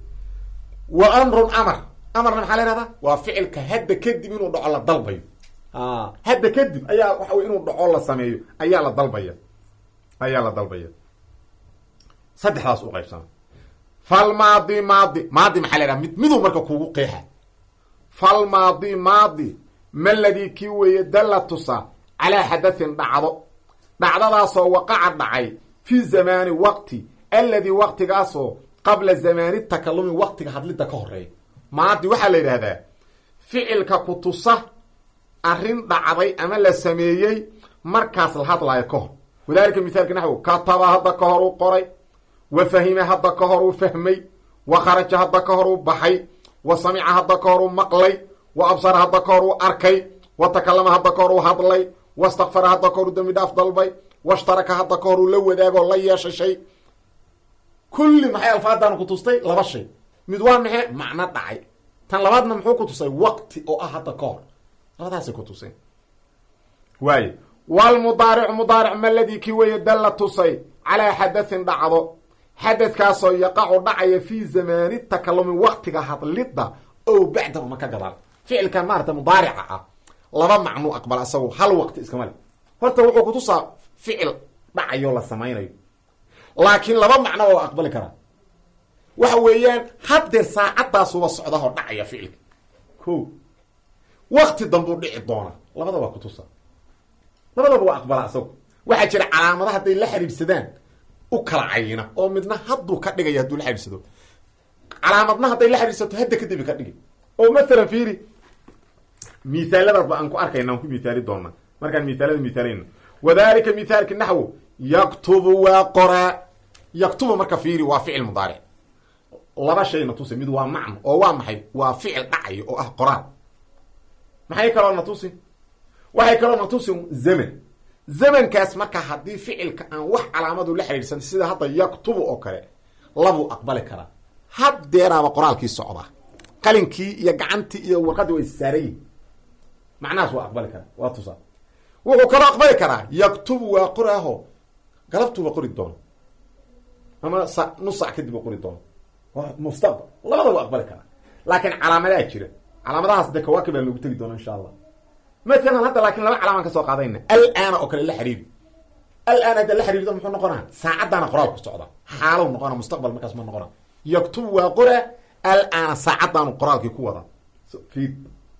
wa amrun amar amarna maxaa la yihahdaa waa ficilka hadda kadib inuu dhaco la dalbayo hadda kadib ayaa waxa wey inuu dhaco la sameeyo ayaa la dalbaya ayaa la dalbaya saddexdaas u qaybsana falmaadi maadi maadi maxaa la yhaha mid miduu marka kugu qeexa falmaadi maadi maladii kii weeye dalla tusa calaa xadathin dhacdo dhacdadaasoo waqaca dhacay fi zamaani waqti alladii waqtigaasoo qabla zamaani takalumi waqtiga hadlidda ka horeeya maadi waxaa la yidhaahdaa ficilka ku tusa arrin dhacday ama la sameeyey markaas la hadlaayo ka hor wadalika mithaalka naxwu kataba hadda ka hor uu qoray wa fahima hadda ka hor uu fahmay wa kharaja hadda ka hor uu baxay wa samica hadda ka hor uu maqlay wa absara hadda ka hor uu arkay wa takalama hadda ka hor uu hadlay wastakfara hadda ka hor uu dambi dhaaf dalbay washtaraka hadda ka hor uu la wadaagoo la yeeshay shay kulli maxay alfaadaan ku tustay laba shay mid waa maxay macno dhacay tan labaadna muxuu ku tusay waqti oo ah hadda ka hor labadaasay ku tuseen waayo walmudaaricu mudaaric maladii kii weeye dalla tusay calaa xadathin dhacdo xadadkaasoo yaqacu dhacaya fii zamaani takalumi waqtiga hadlidda o bacdahu ma ka gadaal ficilkan maarata mudaarica ah laba macnuu aqbala isagu hal waqti iskama le horta wuxuu kutusaa ficil dhacayo la samaynayo laakiin laba macno waa aqbali karaa waxa weeyaan haddeer saacaddaasuba socdahoo dhacaya ficilka ko wakti dambuu dhici doona labada waa kutusa labadaba waa aqbalaa isagu waxaa jira calaamada hadday la xidhiidhsadaan u kala cayina oo midna hadduu ka dhigaya hadduu la xidhiidsado calaamadna hadday la xidhiidsato hadda kadib ka dhigi oo mathalan fiiri mithaaladaba aan ku arkayna aan ku mithaali doona markaan mithaalada mithaalayna wadalika mithaalki naxwu yaktubu waa qoraa yaktubu marka fiiri waa ficil mudaaric laba shay na tusi mid waa macno oo waa maxay waa ficil dhacayo oo ah qoraal maxay kaloo na tusi waxay kaloo na tusi zaman zamankaas marka haddii ficilka aan wax calaamadu la xidhiidhsan sida hadda yaktubu oo kale labuu aqbali karaa haddeeraaba qoraalkii socdaa qalinkii iyo gacantii iyo warqaddii way saarayihin macnahaas waa aqbali karaa waa tusaa wuxuu kaloo aqbali karaa yaktubu waa qoraaho galabtuuba qori doono ama sa nus sac kadib u qori doono waa mustaqbal labada waa aqbali karaa laakiin calaamadaa jira calaamadahaas de kawaakib baa loogu tegi doona insha allah matalan hadda laakiin laba calaamaan ka soo qaadayna alaana oo kale la xiriiri alaan hadda la xiriirto muxuu noqonaa saacaddaana qoraal ku socda xaalow noqona mustaqbal markaas ma noqona yaktubu waa qora alaana saacaddaanu qoraalkii ku wada fiid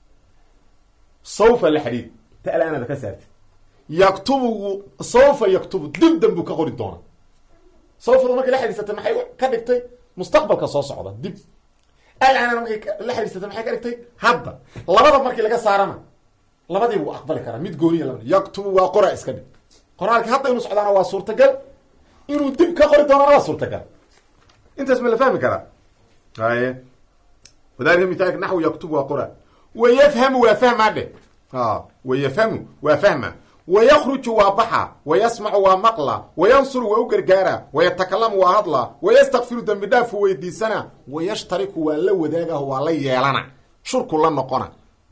sawfa la xiriir ta alaanada ka saarti yaktubu sawfa yaktubu dib danbuu ka qori doona sawfadu markay la xiriirsatay maxay ka dhigtay mustaqbalka soo socda dib alaanana markay la xiriirsatay maxay ka dhigtay hadda labada markii laga saarana labadii wuu aqbali karaa mid gooniya laba yaktubu waa qora iska dhig qoraalkii hadda inuu socdaana waa suurtagal inuu dib ka qori doonana waa suurtagal intaas ma la fahmi karaa haye wadalika mithaalka naxwu yaktubu waa qora wayafhamu waa fahmaa dhe wayafhamu waa fahma wayakruju waa baxa wayasmacu waa maqla wayansuru waa u gargaara wayatakalamu waa hadla wayastakfiru dembi dhaafu weydiisana wayashtariku waa la wadaagaho waa la yeelana shurku la noqona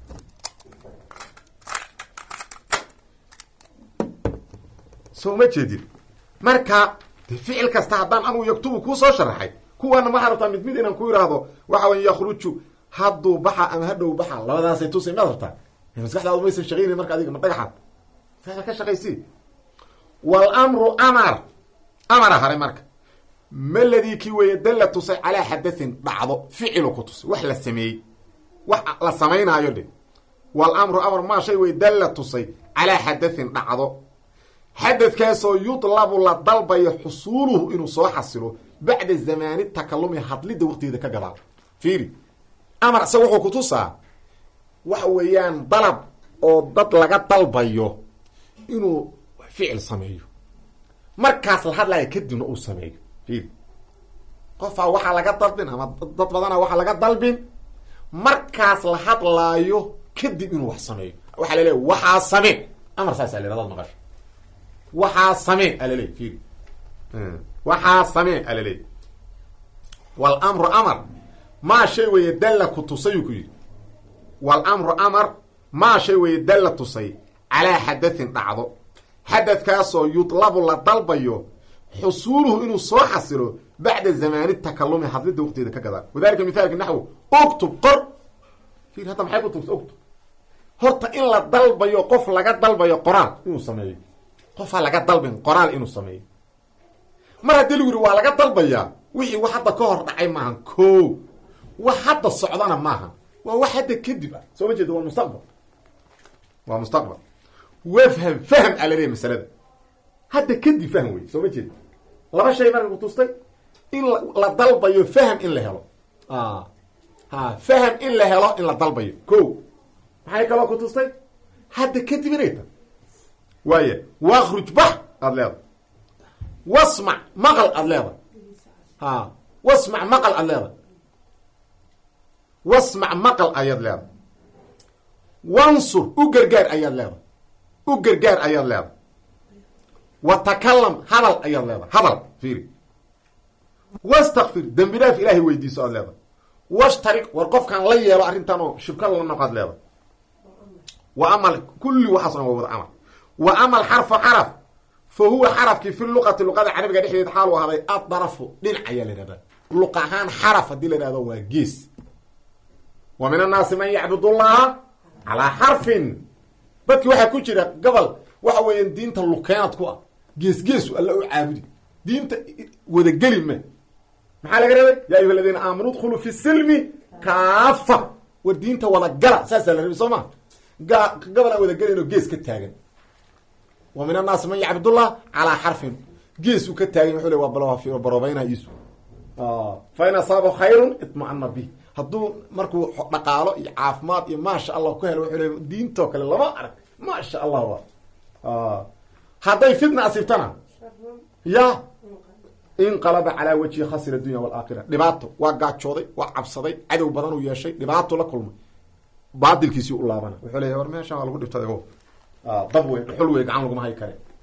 soo ma jeedin marka de ficil kasta haddaan anugu yaktubu kuu soo sharaxay kuwaana waxaa rabtaa mid mid inaan ku idhaahdo waxa wey yakruju hadduu baxa ama hadhow baxa labadaasay tusay maad rabtaa maskaxdaadu maysan shaqaynayn marka adiga ma dhagaxaad maskaxda ka shaqaysi walamru amar amara hare marka maladii kii weeye dalla tusay calaa xadathin dhacdo ficilu ku tusay wax la sameeyey wax la samaynaayo dhe walamru amar maa shay wey dalla tusay calaa xadathin dhacdo xadadkaasoo yudlabu la dalbayo xusuuluhu inuu soo xasilo bacda zamaani takalumi hadlidda waqtigeeda ka gadaal fiiri amar isaga wuxuu ku tusaa waxa weeyaan dalab oo dad laga dalbayo inuu ficil sameeyo markaas la hadlaya kadibna uu sameeyo fiiri qofaa waxaa laga dalbin ama dad badana waxaa laga dalbin markaas la hadlaayo kadib inuu wax sameeyo waxaa la leeya waxaa samee amar saasaa la yhahdaad maqasho waxaa samee alaleey fiiri waxaa samee alaleey walamru amar maa shay weeye dalla ku tusayuu ku yidhi walamru amar maa shay weeye dalla tusay calaa xadathin dhacdo xadadkaasoo yudlabu la dalbayo xusuuluhu inuu soo xasilo bacda zamaani takalumi hadlidda waqtigeeda ka gadaa wadalika mithaalka naxwu uktub qor fiir hadda maxay ku tugta uktub horta in la dalbayo qof laga dalbayo qoraal inuu sameeyo qofaa laga dalbin qoraal inuu sameeyo mar haddii lagu yidhi waa laga dalbayaa wixii wax hadda ka hor dhacay maahan ko wax hadda socdana maaha waa wax hadda kadib ah soo ma jeeda waa mustaqbal waa mustaqbal wafham fahm aa laleeyahy masalada hadda kadib fahm wey soo ma jeeda laba shay marka kutustay in la dalbayo fahm in la helo ha fahm in la helo in la dalbayo ko maxay kaloo kutustay hadda kadib inay ta waaya wakruj bax aada leedahay wasmac maqal aada leedahay ha wasmac maqal aada leedahay wasmac maqal ayaad leedahay wansur u gargaar ayaad leedahay u gargaar ayaad leedahay wa takalam hadal ayaad leedahay hadal fiiri wastakfir dembi dhaaf ilaahay weydiiso aad leedahay washtarik war qofkaan la yeelo arrintan oo shirka la noqo ad leedahay wa amal kulli waxaas dhan waa wada amal wa ama alxarfu xaraf fa huwa xarafkii fi luqati luqada carabiga dhexdeed xaalu ahday adarafu dhinac ayaa la yihahdaa luq ahaan xaraf haddii la yihahdo waa gees wa min annaasi man yacbud llaha calaa xarfin dadki waxaa ku jira gobol waxa weeyaan diinta lukeenad ku ah gees geesu alla u caabudi diinta wadageli ma maxaa laga rabay ya ayuha aladiina aamanu dkhuluu fi silmi kaafa war diinta wadagala saasaa la rabay soo ma ga gobol aan wadagelayno gees ka taagan wa min annaasi man yacbudullah calaa xarfin gees uu ka taagan wuxuu le waa baroobeynaa iisu fa in asaaba khayrun itma'ana bih hadduu markuu dhaqaalo iyo caafimaad iyo maasha allah ku helo wuxuu le diintoo kale lama arag maasha allah wa hadday fitna asiibtana ya inqalaba calaa wajhi khasira adunya walaakira dhibaato waa gaajooday waa cabsaday cadow badan uu yeeshay dhibaato la kulmay baadilkiisii u laabana wuxuu leeyahy war meeshaan waa lagu dhibtaday o dab wey dhuxul wey gacan laguma hay kare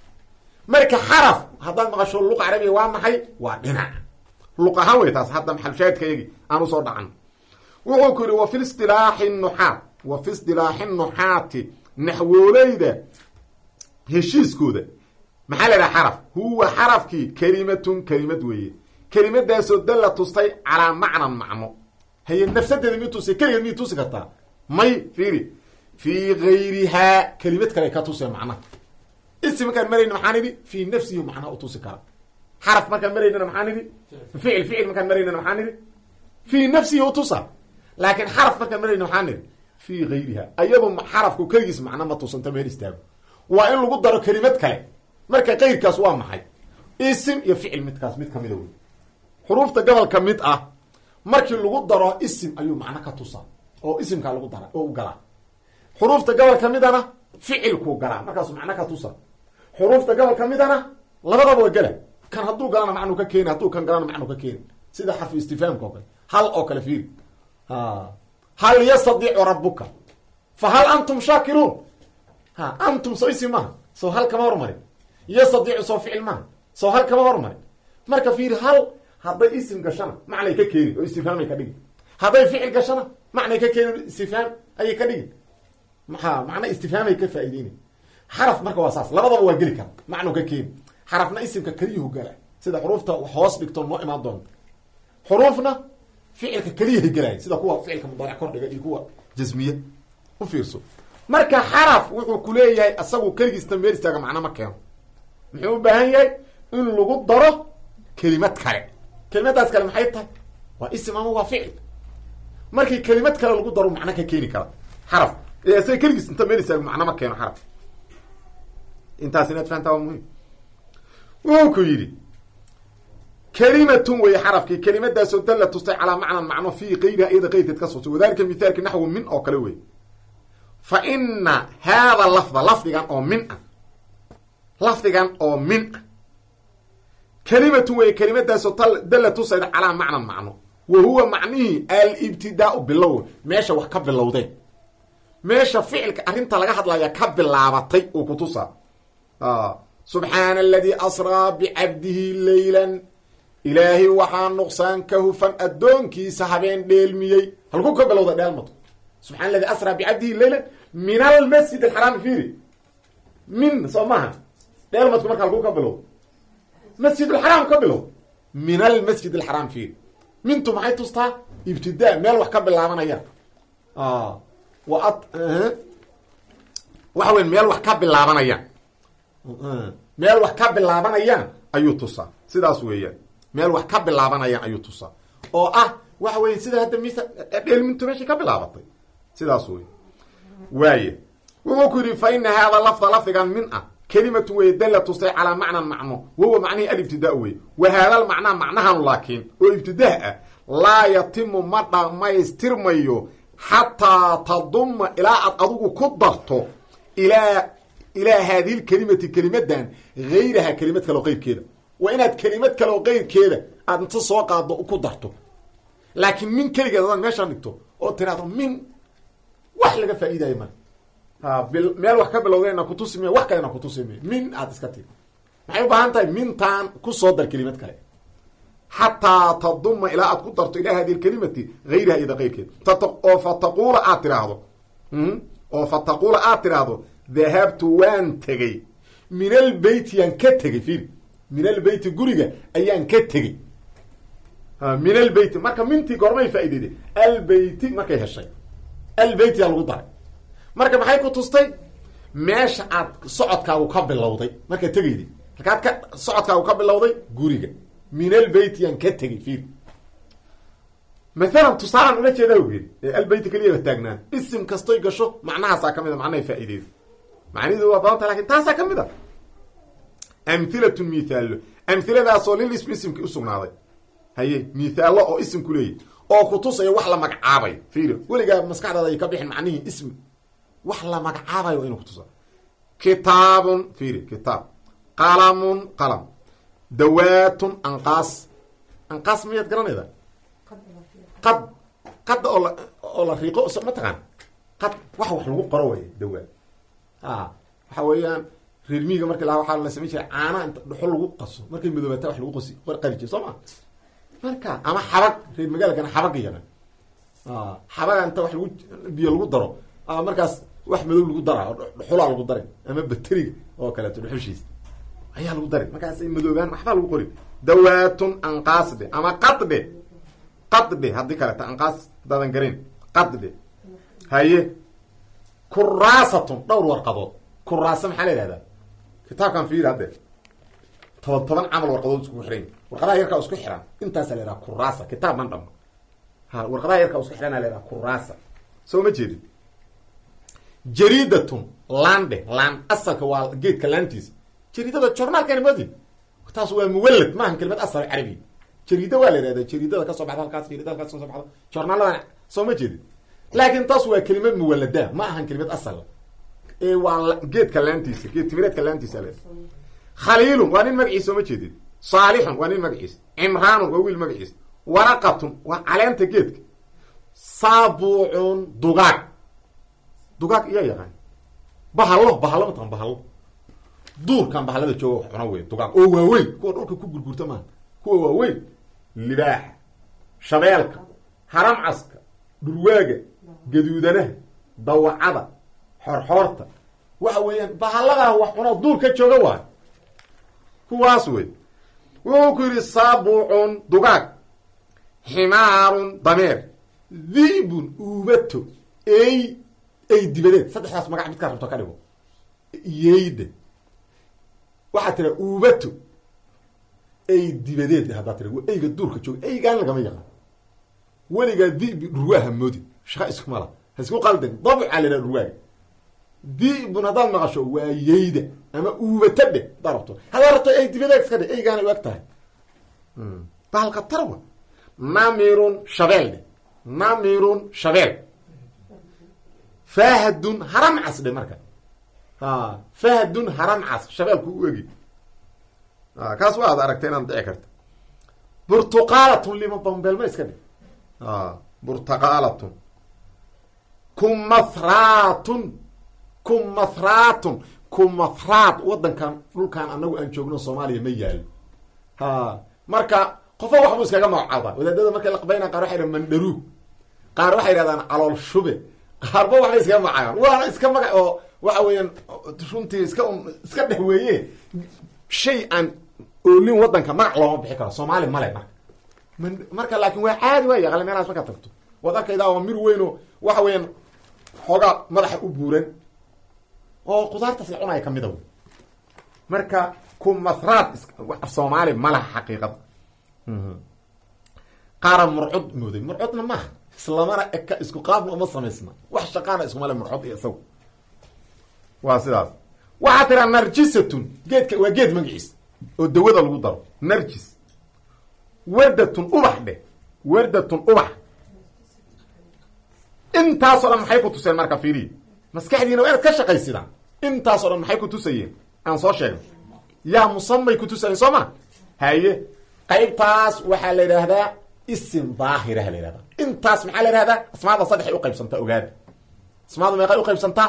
marka xaraf haddaad maqasho luqa carabiga waa maxay waa dhinac luq ahaan wey taas hadda maxalshaahidkayagi aan usoo dhacan wuxuu ku yidhi wa fi istilaaxi nuxaat wa fi istilaaxi nuxaati naxwooleyda heshiiskooda maxaa la idhaha xaraf huwa xarafkii kelimatun kelimad weeye kelimadaasoo dalla tustay calaa macnan macno haye nafsadeeda mi tusi keligeed miyay tusi kartaa may fiiri fii gayrihaa kelimad kale ka tusee macnaha isi markaan marayna maxaan idhi fii nafsihi macnaa u tusi kara xaraf markaan maraynana maxaan idhi ficil ficil markaan maraynana maxaan idhi fii nafsihi utusa laakiin xaraf markaan marayna maxaan idhi fii gayriha ayado xarafku keligiis macno ma tusanta meel istaago waa in lagu daro kelimad kale marka kayrkaas waa maxay isim iyo ficil midkaas mid kamida wey xuruufta gobolka mid ah markii lagu daro isim ayuu macno ka tusa oo isimkaa lagu dara oo u galaa xuruufta gobol ka midana ficilkuu galaa markaasuu macno ka tusa xuruufta gobol ka midana labadaba waa gela kan hadduu galana macnuu ka keeni hadduu kan galana macnuu ka keeni sida xarfu istifaamka oo kale hal oo kale fiiri hal yastadiicu rabuka fa hal antum shaakiruun ha antum soo isim maaha soo hal kama hormarin yastadiicu soo ficil maaha soo hal kama hormarin marka fiiri hal hadday isim gashana macnay ka keeni oo istifhaamay ka dhigi hadday ficil gashana macnay ka keeni istifhaam ayay ka dhigi maxaa macna istifhaamay ka faa'iideyna xaraf marka waa saas labadaba waa geli kara macnuu ka keeni xarafna isimka keliyuhu gala sida xuruufta hoos dhigto noo imaan doonta xuruufna ficilka keliyaha gelaya sida kuwa ficilka mudaaric kordhiga iyo kuwa jasmiye u fiirso marka xaraf wuxuu ku leeyahay asagu keligiista meel istaaga macno ma keeno muxuu u baahan yahay in lagu daro kelimad kale kelimadaas kale maxay tahay waa isim ama waa ficil markii kelimad kale lagu daro macno ka keeni kara xaraf ee isaga keligiis inta meel istaago macno ma keeno xaraf intaas inaad fahantaa waa muhim wuxuu ku yidhi kelimatun wey xarafkii kelimadaasoo dalla tustay calaa macnan macno fii kayriha iyada qayrkeed ka sutay wadalika mithaalki naxwu min oo kale wey fa ina haada lafda lafdigan oo min ah lafdigan oo min ah kelimatun wey kelimadaasoo dalla tusayda calaa macnan macno wa huwa macnihii alibtidaau bilow meesha wax ka bilowdeen meesha ficilka arrinta laga hadlaya ka bilaabatay uu ku tusaa subxaana aladii asraa bicabdihi leylan ilaahay waxaa nuqsaan ka hufan addoonkiisa habeen dheelmiyey halkuu ka bilowda dheelmadu subxana aladi asraa bicabdihi leylan min almasjid alxaraami fiiri min soo maaha dheelmadku marka halkuu ka bilowda masjid alxaraam ka bilow min almasjid alxaraam fiiri mintu maxay tustaa ibtidaa meel wax ka bilaabanayaan wa ad waxa weya meel wax ka bilaabanayaan meel wax ka bilaabanayaan ayuu tusaa sidaas weeyaan meel wax ka bilaabanayaan ayuu tusaa oo ah waxa weya sida hadda mis dheelmintu meeshay ka bilaabatay sidaas wey waaye wuxuu ku yidhi fa ina haada lafda lafdigan min ah kelimatu wey dalla tustay calaa macnan macno wahuwa macnihi alibtidaa wey wa haadal macnaa macnahan laakiin oo ibtidaa ah laa yatimu ma dhamaystirmayo xataa taduma ilaa aad adigu ku darto ilaa ilaa haadihi lkelimati kelimadan hayraha kelimad kale oo qeyrkeeda waa inaad kelimad kale oo qeyrkeeda aad inta soo qaado ku darto laakiin min keligeed adaad meeshaan dhigto oo tiraahdo min wax laga faa'iidayo male ha meel wax ka bilowdayna kutusime wax kalena kutusime min aad iska tiri maxay u baahan tahay mintaan kusoo dar kelimad kale xataa taduma ilaa aad ku darto ilaa hadi lkelimati hayraha iyada qeyrkeeda oo fa taquula aad tiraahdo oo fa taquula aad tiraahdo dahabtu waan tegey min albeyti yaan ka tegey fiiri min albeyti guriga ayaan ka tegey min albeyti marka mintii gormay faa'iideyde albeyti markay heshay albeyti yaa lagu daray marka maxay ku tustay meesha aad socodkaagu ka bilowday markaad tegayday markaad ka socodkaagu ka bilowday guriga min albeyti yaan ka tegey fiiri maalan tusaalaan ula jeedaa ogeed ee albeyti keliyaba taagnaan isim kastoy gasho macnahaasaa ka mid a macnahay faa'iideyda macnihidu waa badanta lakin taasaa ka mid a amhilatun mithaallo amhiladaasoo lil ismi isimkii usugnaaday haye mithaallo oo isimku leeyahy oo kutusaya wax la magacaabayo fiiri weligaa maskaxdaada ay ka bixin macnihii ismi wax la magacaabayo waa inu kutusa kitaabun fiiri kitaab qalamun qalam dawaatun anqaas anqaas miyaad garanayda qad qadda oo la oo la riiqo ma taqaan qad wax wax lagu qoro way dawaat a waxa weeyaan reer miiga marka lahaa waxaa la samayn jiray caana inta dhuxul lagu qaso markay madoobaata wax lagu qasi qari jira soo ma marka ama xabag reer magaalkana xabaga yaqaan xabaga inta wax lagu biyo lagu daro ama markaas wax madow lagu dara dhuxulaa lagu daray ama bateriga oo kaleeto dhuxushiisa ayaa lagu daray markaasay madoobaan waxbaa lagu qori dawaatun anqaasdhe ama qadhe qadhe haddii kaleeto anqaas hadaadan garin qadhe haye kuraasatun dhowr warqadood kuraasa maxaa la yihahdaa kitaabkan fiir hadde toban toban camal warqadood iskugu xiran warqadaha yarkaa isku xiran intaasa la yhaha kuraasa kitaab man dhamo ha warqadaha yarkaa isku xirana la yhaha kuraasa soo ma jeedin jariidatun laandhe laan asalka waa geedka laantiisa jariidada jornaalkani madi taas waa muwalad maahan kelimad asal carabi jariida waa la yihahda jariidada kasoo baxda halkaas jariida halkaas kasoo baxda jornaaladan soo ma jeedin laakin taas waa kelimad muwalada ma ahan kelimad asal ee waa geedka laantiisa geed timireedka laantiisa le khaliilun waa nin magaciisa soo ma jeedin saalixun waa nin magaciisa cimraanun waa wiil magaciisa waraqatun waa caleenta geedka saabuucun dugaag dugaag iyaa yaqaan bahalo bahalo mataqan bahalo duurkan bahalada jooga wax cuna wey dugaag oo waaweyn kuwa dhulka ku gurgurta maaha kuwa waaweyn libaaxa shabeelka haramcaska dhurwaaga gaduudanaha dawacada xorxoorta waxa weeyaan bahaladaa wax cunoo duurka jooga waay kuwaas wey wuxuu ku yidhi saabuucun dugaag ximaarun dameer diibun uubato ey ey dibadeed saddexdaas magac midkaa rabto ka dhigo yeyda waxaa tira uubato ey dibadeed haddaa tira eyga duurka jooga eygaan lagama yaqaan weligaa dibi dhurwaaha moodi shaqa iskumala ha isku qaldan dabca la dhurwaaga dibun haddaad maqasho waa yeyda ama uubato dhe haddaa rabto haddaa rabto ey dibadeed iska dhe eygaana u eg tahay bahalka tarwa namirun shabeel dhe namirun shabeel fahdun haramcas dhe marka fahdun haramcas shabeelku u egi kaas waa ad aragta inaad dhici karta burtuqaalatun lima bambeelma iska dhe burtaqaalatun kumathraatun kumathraatun kumathraat wadankan dhulkan anagu aan joogno soomaaliya ma yaalo ha marka qofo waxbu iskaga magacaaba wadaadada markay laqbayna qaar waxay dhahan mandharuug qaar waxay yidhahdaan calool shube qaarba waxbay iskaga magacaabaan waana iska magac oo waxa weeyaan runtii iska iska dhex weeye shay aan oolin wadanka magac looma bixi karo soomaali male marka marka laakin waa caadi waa yaqaale meelahaas markaad tagto waad arkaydaa waa mir weyn oo waxa weeyaan xoogaa madaxa u buuran oo qudaartaas la cunaya kamida wey marka kumathraad af soomaali ma laha xaqiiqada qaara murcod mooday murcodna maaha islamana eka isku qaabna uma samaysna wax shaqaana iskuma le murcod iyo isagu waa sidaas waxaa tiraa narjisatun geedka waa geed magaciis oo dawada lagu daro narjis wardatun ubax dheh wardatun ubax intaasoo dhan maxay ku tuseen marka fiiriya maskaxdiina waa inaad ka shaqaysidaan intaasoo dhan maxay ku tusayeen aan soo sheegnay yaa musamay ku tusayeen soo ma haye qaybtaas waxaa la yidhaahdaa isim daahiraha la yihahdaa intaas maxaa la yihahdaa asmaada saddexay uqaybsantaa ogaada asmaadu meeqay uqaybsantaa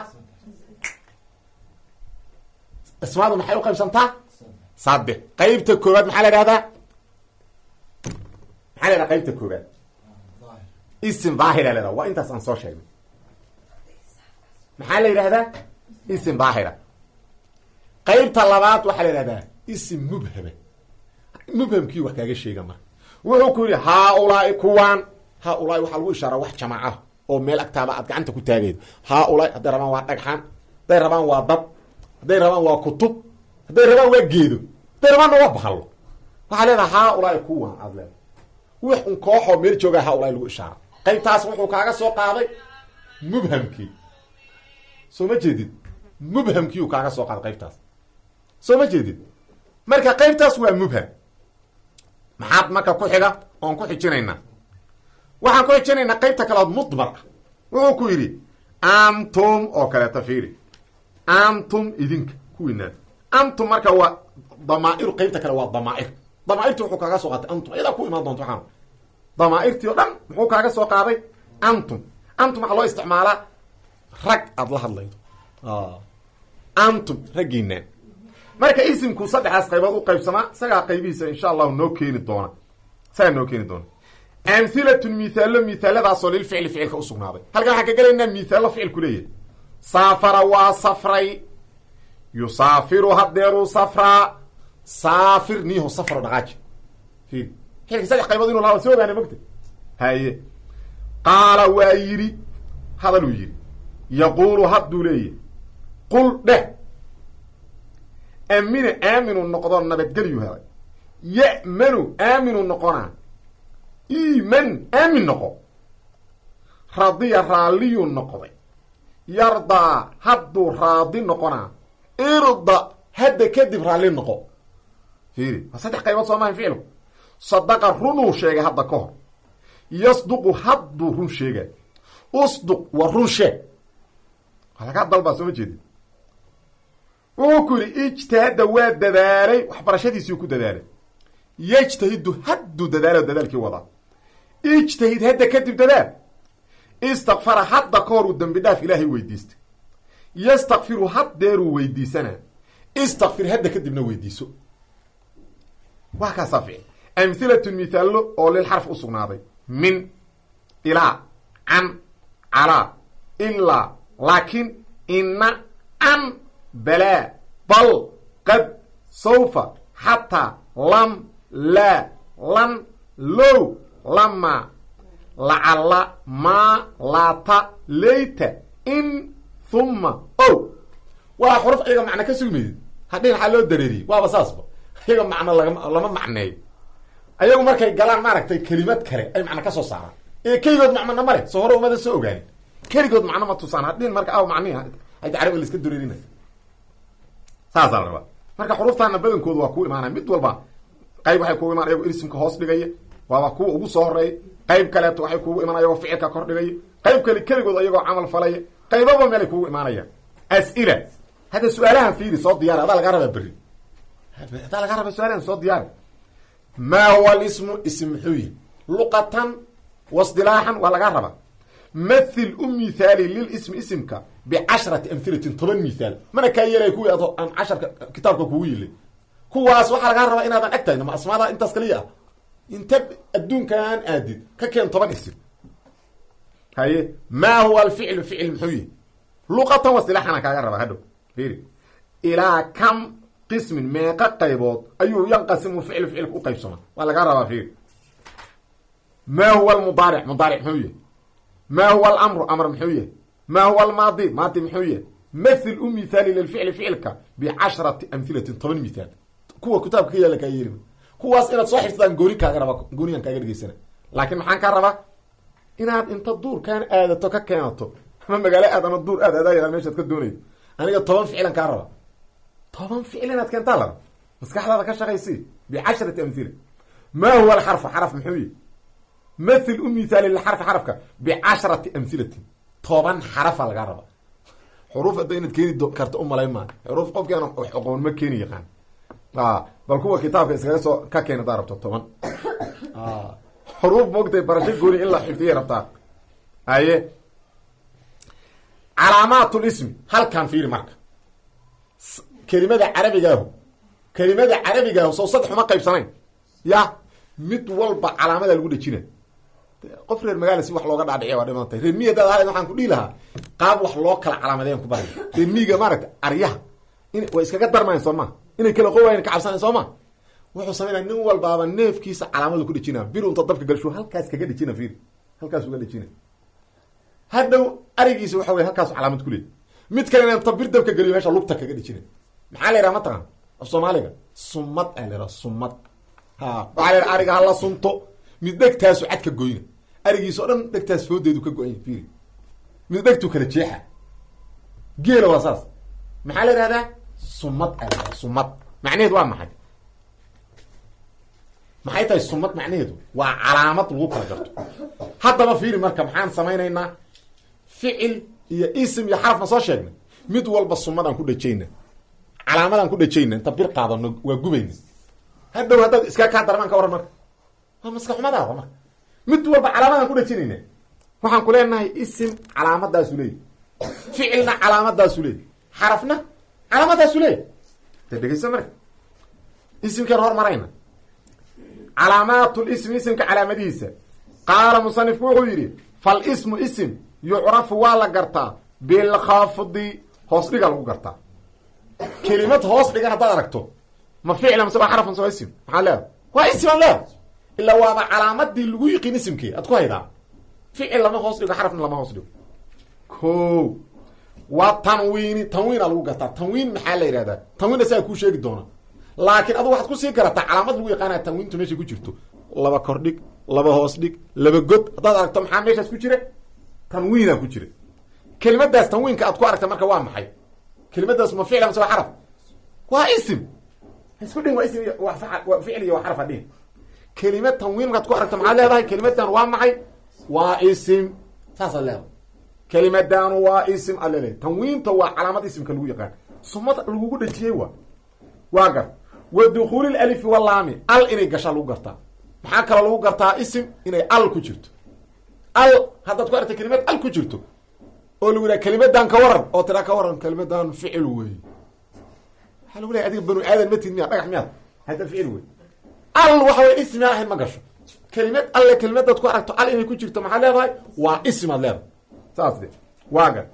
asmaadu maxay uqaybsantaa saddex qaybta koowaad maxaa la yihahdaa maxaa la yhahdaa qaybta koowaad isim daahira la yhahda waa intaas aan soo sheegnay maxaa la yidhahdaa isim daahira qaybta labaad waxaa la yihahdaa isim mubhama mubhamkii wax kaaga sheega marka wuxuu ku yidhi haaulaai kuwaan haaulaai waxaa lagu ishaaraa wax jamaaca oo meel agtaaba aad gacanta ku taagaydo haaulaai hadday rabaan waa dhagxaan hadday rabaan waa dad hadday rabaan waa kutub hadday rabaan waa geedo hadday rabaanna waa bahalo waxaa leedaha haaulaai kuwaan aad leedahay wix un kooxoo meel joogaa haaulaai lagu ishaara qaybtaas wuxuu kaaga soo qaaday mubhamkii soo ma jeedid mubhamkiiu kaaga soo qaaday qaybtaas soo ma jeedid marka qaybtaas waa mubham maxaad marka ku xiga oon ku xijinaynaa waxaan ku xijinaynaa qaybta kaleood mudmar ah wuxuu ku yidhi antum oo kaleeta fiiri antum idinka kuwiinaad antum marka waa damaa'iru qaybta kale waa damaa'ir damaairti wuxuu kaaga soo qaatay antum ayadaa ku imaan doonta waxaan damaairtii o dhan muxuu kaaga soo qaaday antum antum waxaa loo isticmaalaa rag aada la hadlaydo antum raggiinaan marka isimku saddexdaas qaybood u qaybsamaa isagaa qaybihiisa insha allahu noo keeni doona isagaa noo keeni doona amhilatun mithaalo mithaaladaasoo lilficli ficilka usugnaaday halkan waxaan ka gelaynaa mithaalo ficilku leeyahay saafara waa safray yusaafiru haddeeruu safraa saafir niyaho safro dhaqaaji fiir xilka saddex qaybood inu lahaa soo ogaana mogta haye qaala waa yidhi hadaluu yidhi yaquulu hadduu leeyahy qul dheh amina aaminu noqdo nabadgelyu helay ya'manu aaminu noqonaa iiman aamin noqo radiya raalliyuu noqday yardaa hadduu raadi noqonaa irda hadda kadib raalli noqo fiiri waa saddex qaybood soo mahan ficilku sadaqa runuu sheegay hadda ka hor yasduqu hadduu run sheegay usduq waa run sheeg waa lagaa dalbaa soo ma jeedin wuxuu ku yidhi ijtihadda waa dadaalay waxbarashadiisiiu ku dadaalay yejtahidu hadduu dadaalo dadaalkii wadaa ijtahid hadda kadib dadaal istakfara hadda ka hor uu dembi dhaaf ilaahay weydiistay yastakfiru haddeeruu weydiisanaa istakfir hadda kadibna weydiiso waa kaasaa ficil amhilatun mithaallo oo lil xarf u sugnaaday min ilaa can calaa ilaa laakin ina an balaa bal qad sawfa xataa lam laa lan low lama lacalla maa laata leyta in huma o waa xuruf iyaga macno ka sugmaydid hadhin waxaa loo dareeriyey waaba saasba iyaga macno laga lama macneeyo ayagu markay galaan maaragtay kelimad kale ay macno ka soo saaraan ee keligood macmona male soo hore umada soo ogaanin keligood macno ma tusaan hadhin marka aw macnihi ayta carabiga la iska dareerinay saasaa la rabaa marka xuruftaana badankoodu waa kuu imaanaya mid walba qayb waxay kugu imaan ayagoo irsimka hoos dhigaya waaba kuwa ugu soo horeeya qayb kaleeto waxay kugu imaan ayagoo ficilka kor dhigaya qayb kale keligood ayagoo camal falaya qaybaba meelay kugu imaanayaan as-ila hadda su-aalahan fiiri soo diyaari adaa lagaa rabaa berri adaa lagaa rabaa su-aalahan soo diyaari maa huwa alismu ism muxuu yihi luqatan waisdilaaxan waa lagaa rabaa mathil u mithaali lilismi isimka bicashrati amhilatin toban mithaal mana kaa yeelaya kuwii ad aan casharka kitaabka kugu yilay kuwaas waxaa lagaa rabaa inaadan ag tahay ma asmaada intaas kaliya ah inta adduunkaan aadid ka keen toban isim haye maa huwa alficlu ficil muxuu yihi luqatan wasilaaxana kaaga rabaa hadhow fiiri ilaa kam qismin meeqa qaybood ayuu yanqasimu ficlu ficilka u qaybsama waa lagaa rabaa fiiri maa huwa almudaaric mudaaric muxuu yihi maa huwa alamru amr muxuu yahay maa huwa almaadi maadi muxuu yahay mathil u mithaali lilficli ficilka bicashrati amhilatin toban mithaal kuwa kitaabka ka yaala kaa yeelima kuwaas inaad soo xifdaan gooni kaaga raba gooniyan kaaga dhegeysana laakiin maxaan kaa rabaa inaad inta duurkaan aadato ka keenato ama magaalo aad ama duur aad aadaaya meeshaad ka doonaydo aniga toban ficilan kaa raba toban ficil inaad keentaa laba maskaxdaada ka shaqaysi bicashrati amhila maa huwa alxarfu xaraf muxuu yihi mathil u mithaali lilxarfi xarafka bicashrati amhilatin toban xarafa lagaa raba xuruuf hadda inaad keeni karta umalayn maa xuruuf qofki aan aqoon ma keeni yaqaan bal kuwa kitaabka iskaga soo ka keena hadaa rabto toban xuruuf moogtay barasho gooni in la xifdiyay rabtaa haye calaamaat lismi halkan fiiri marka kelimada carabigaahu kelimada carabigaahu soo saddex uma qaybsanayn ya mid walba calaamada lagu dhejina qof reer magaala si wax looga dhaadhiciya waa dhimantay reer miyi hadaad ahayd waxaan ku dhihi lahaa qaab wax loo kala calaamadeyan ku baray reer miyiga maaragta aryaha in way iskaga darmayan soo ma inay kala qowayan ka cabsanayn soo ma wuxuu samaynaya nin walbaaba neefkiisa calaamadu ku dhejina bir unta dabka galshu halkaas kaga dhejina fiir halkaas uga dhejina hadhow arigiisa waxa wey halkaas calaamad ku leey mid kalena inta bir dabka geliyo meesha lugta kaga dhejina maxaa la yidhaha mataqan af soomaaliga sumad aa la yidhaha sumad ha waxaa la yidhaha ariga hala sunto mid dhegtaasu cadka goyna arigiisa o dhan dhegtaas foodeedu ka go-anya fiiri mid dhegtu kala jeexa geela waa saas maxaa la yidhahdaa sumad aa la yidhaha sumad macnaheedu waa maxay maxay tahay sumad macnaheedu waa calaamad lagu kala garto haddaba fiiri marka maxaan samaynaynaa ficil iyo isim iyo xaraf ma soo sheegnay mid walba sumadaan ku dhejayna calaamadaan ku dhejayna inta bir qaadano waa gubayna hadhow haddaad iskaa kaa darmaan ka waran marka waa maska xumadaada marka mid walba calaamadaan ku dhejinayna waxaan ku leenahay isim calaamadaasu leeyahy ficilna calaamadaasu leeyahy xarafna calaamadaasu leeyahy de dhegeysa marka isimkeen hormarayna calaamaat lismi isimka calaamadihiisa qaala musanifku wuxuu yidhi fal ismu isim yucrafu waa la gartaa bilkhafdi hoos dhiga lagu gartaa kelimad hoos dhigan haddaad aragto ma ficla mase waa xarafan soo isim maxaa leeda waa isiman leeda ilaa waaba calaamadii lagu yiqiin isimkii aad ku haydaa ficil lama hoos dhigo xarafna lama hoos dhigo ko waa tanwiini tanwiina lagu gartaa tanwiin maxaa la yidhahdaa tanwiin asaga kuu sheegi doona laakiin adu waxaad kusii garataa calaamad lagu yaqaanaya tanwiintu meeshay ku jirto laba kor dhig laba hoos dhig laba god haddaad aragto maxaa meeshaas ku jira tanwiina ku jira kelimadaas tanwiinka aad ku aragta marka waa maxay kelimadaas ma ficla mase waa xaraf waa isim isku dhin waa ism iyo waa fa waa ficil iyo waa xaraf hadhin kelimad tanwiin markaad ku aragto maxaad leedahay kelimadan waa maxay waa isim saasaad leedahay kelimadaanu waa isim aad leedahay tanwiinta waa calaamad isimka lagu yaqaan sumad lagugu dhejiyey waa waa gar wa dukuuli lalifi walaami al inay gashaa lagu gartaa maxaa kaloo lagu gartaa isim inay al ku jirto al haddaad ku aragta kelimad al ku jirto oo lagu yidhaha kelimadan ka waran oo tiraa ka waran kelimadan ficil wey waxaa lagu lehay adiga banu aadan matid miya dhagax miyaad hadda ficil wey al waxa way ismi aan ahayn ma gasho kelimad alle kelimadaad ku aragto al inay ku jirto maxaad leedahay waa ismaad leedahay saas de waa gar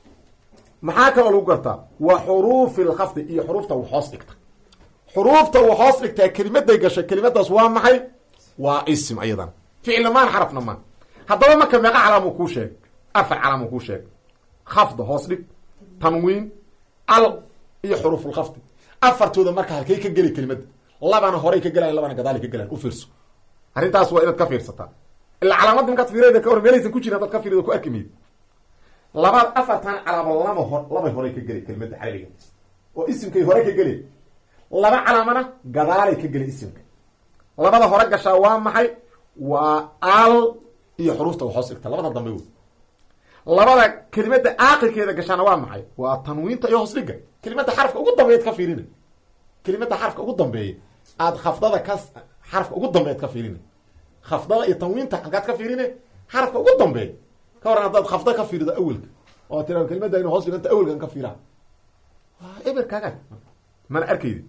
maxaa kaloo lagu gartaa wa xuruufi lkhafdi iyo xuruufta wax hoos dhigta xuruufta wax hoos dhigtaa kelimaday gashay kelimadaas waa maxay waa isim ayadan ficilna maan xarafna maan haddaba marka meeqa calaamu kuu sheeg afar calaamu kuu sheeg khafda hoos dhig tanwiin al iyo xuruufulkhafdi afartooda marka halkay ka geli kelimada labana horay ka gelayan labana gadaali ka gelayan u fiirso arrintaas waa inaad ka fiirsataa ila calaamadda markaad fiirada ka hor meelaysan ku jirin hadaad ka fiirida ku arki mayd labaad afartan calaamo laba hor labay horay ka geli kelimada carabiga oo isimkay hore ka geli laba calaamana gadaalay ka geli isimka labada hore gashaa waa maxay waa al iyo xuruufta wax hoos dhigta labada dambe wey labada kelimada aakirkeeda gashaana waa maxay waa tanwiinta iyo hoos dhiga kelimada xarafka ugu dambeeyaad ka fiirina kelimada xarafka ugu dambeeya aad khafdada ka xarafka ugu dambeeyaad ka fiirina khafdada iyo tanwiinta halkaad ka fiirine xarafka ugu dambeeya ka waran haddaad khafda ka fiirido awelka oo tira kelimada inu hoos dhiganta awelkan ka fiiraa waa eber kaaga mana arkaydi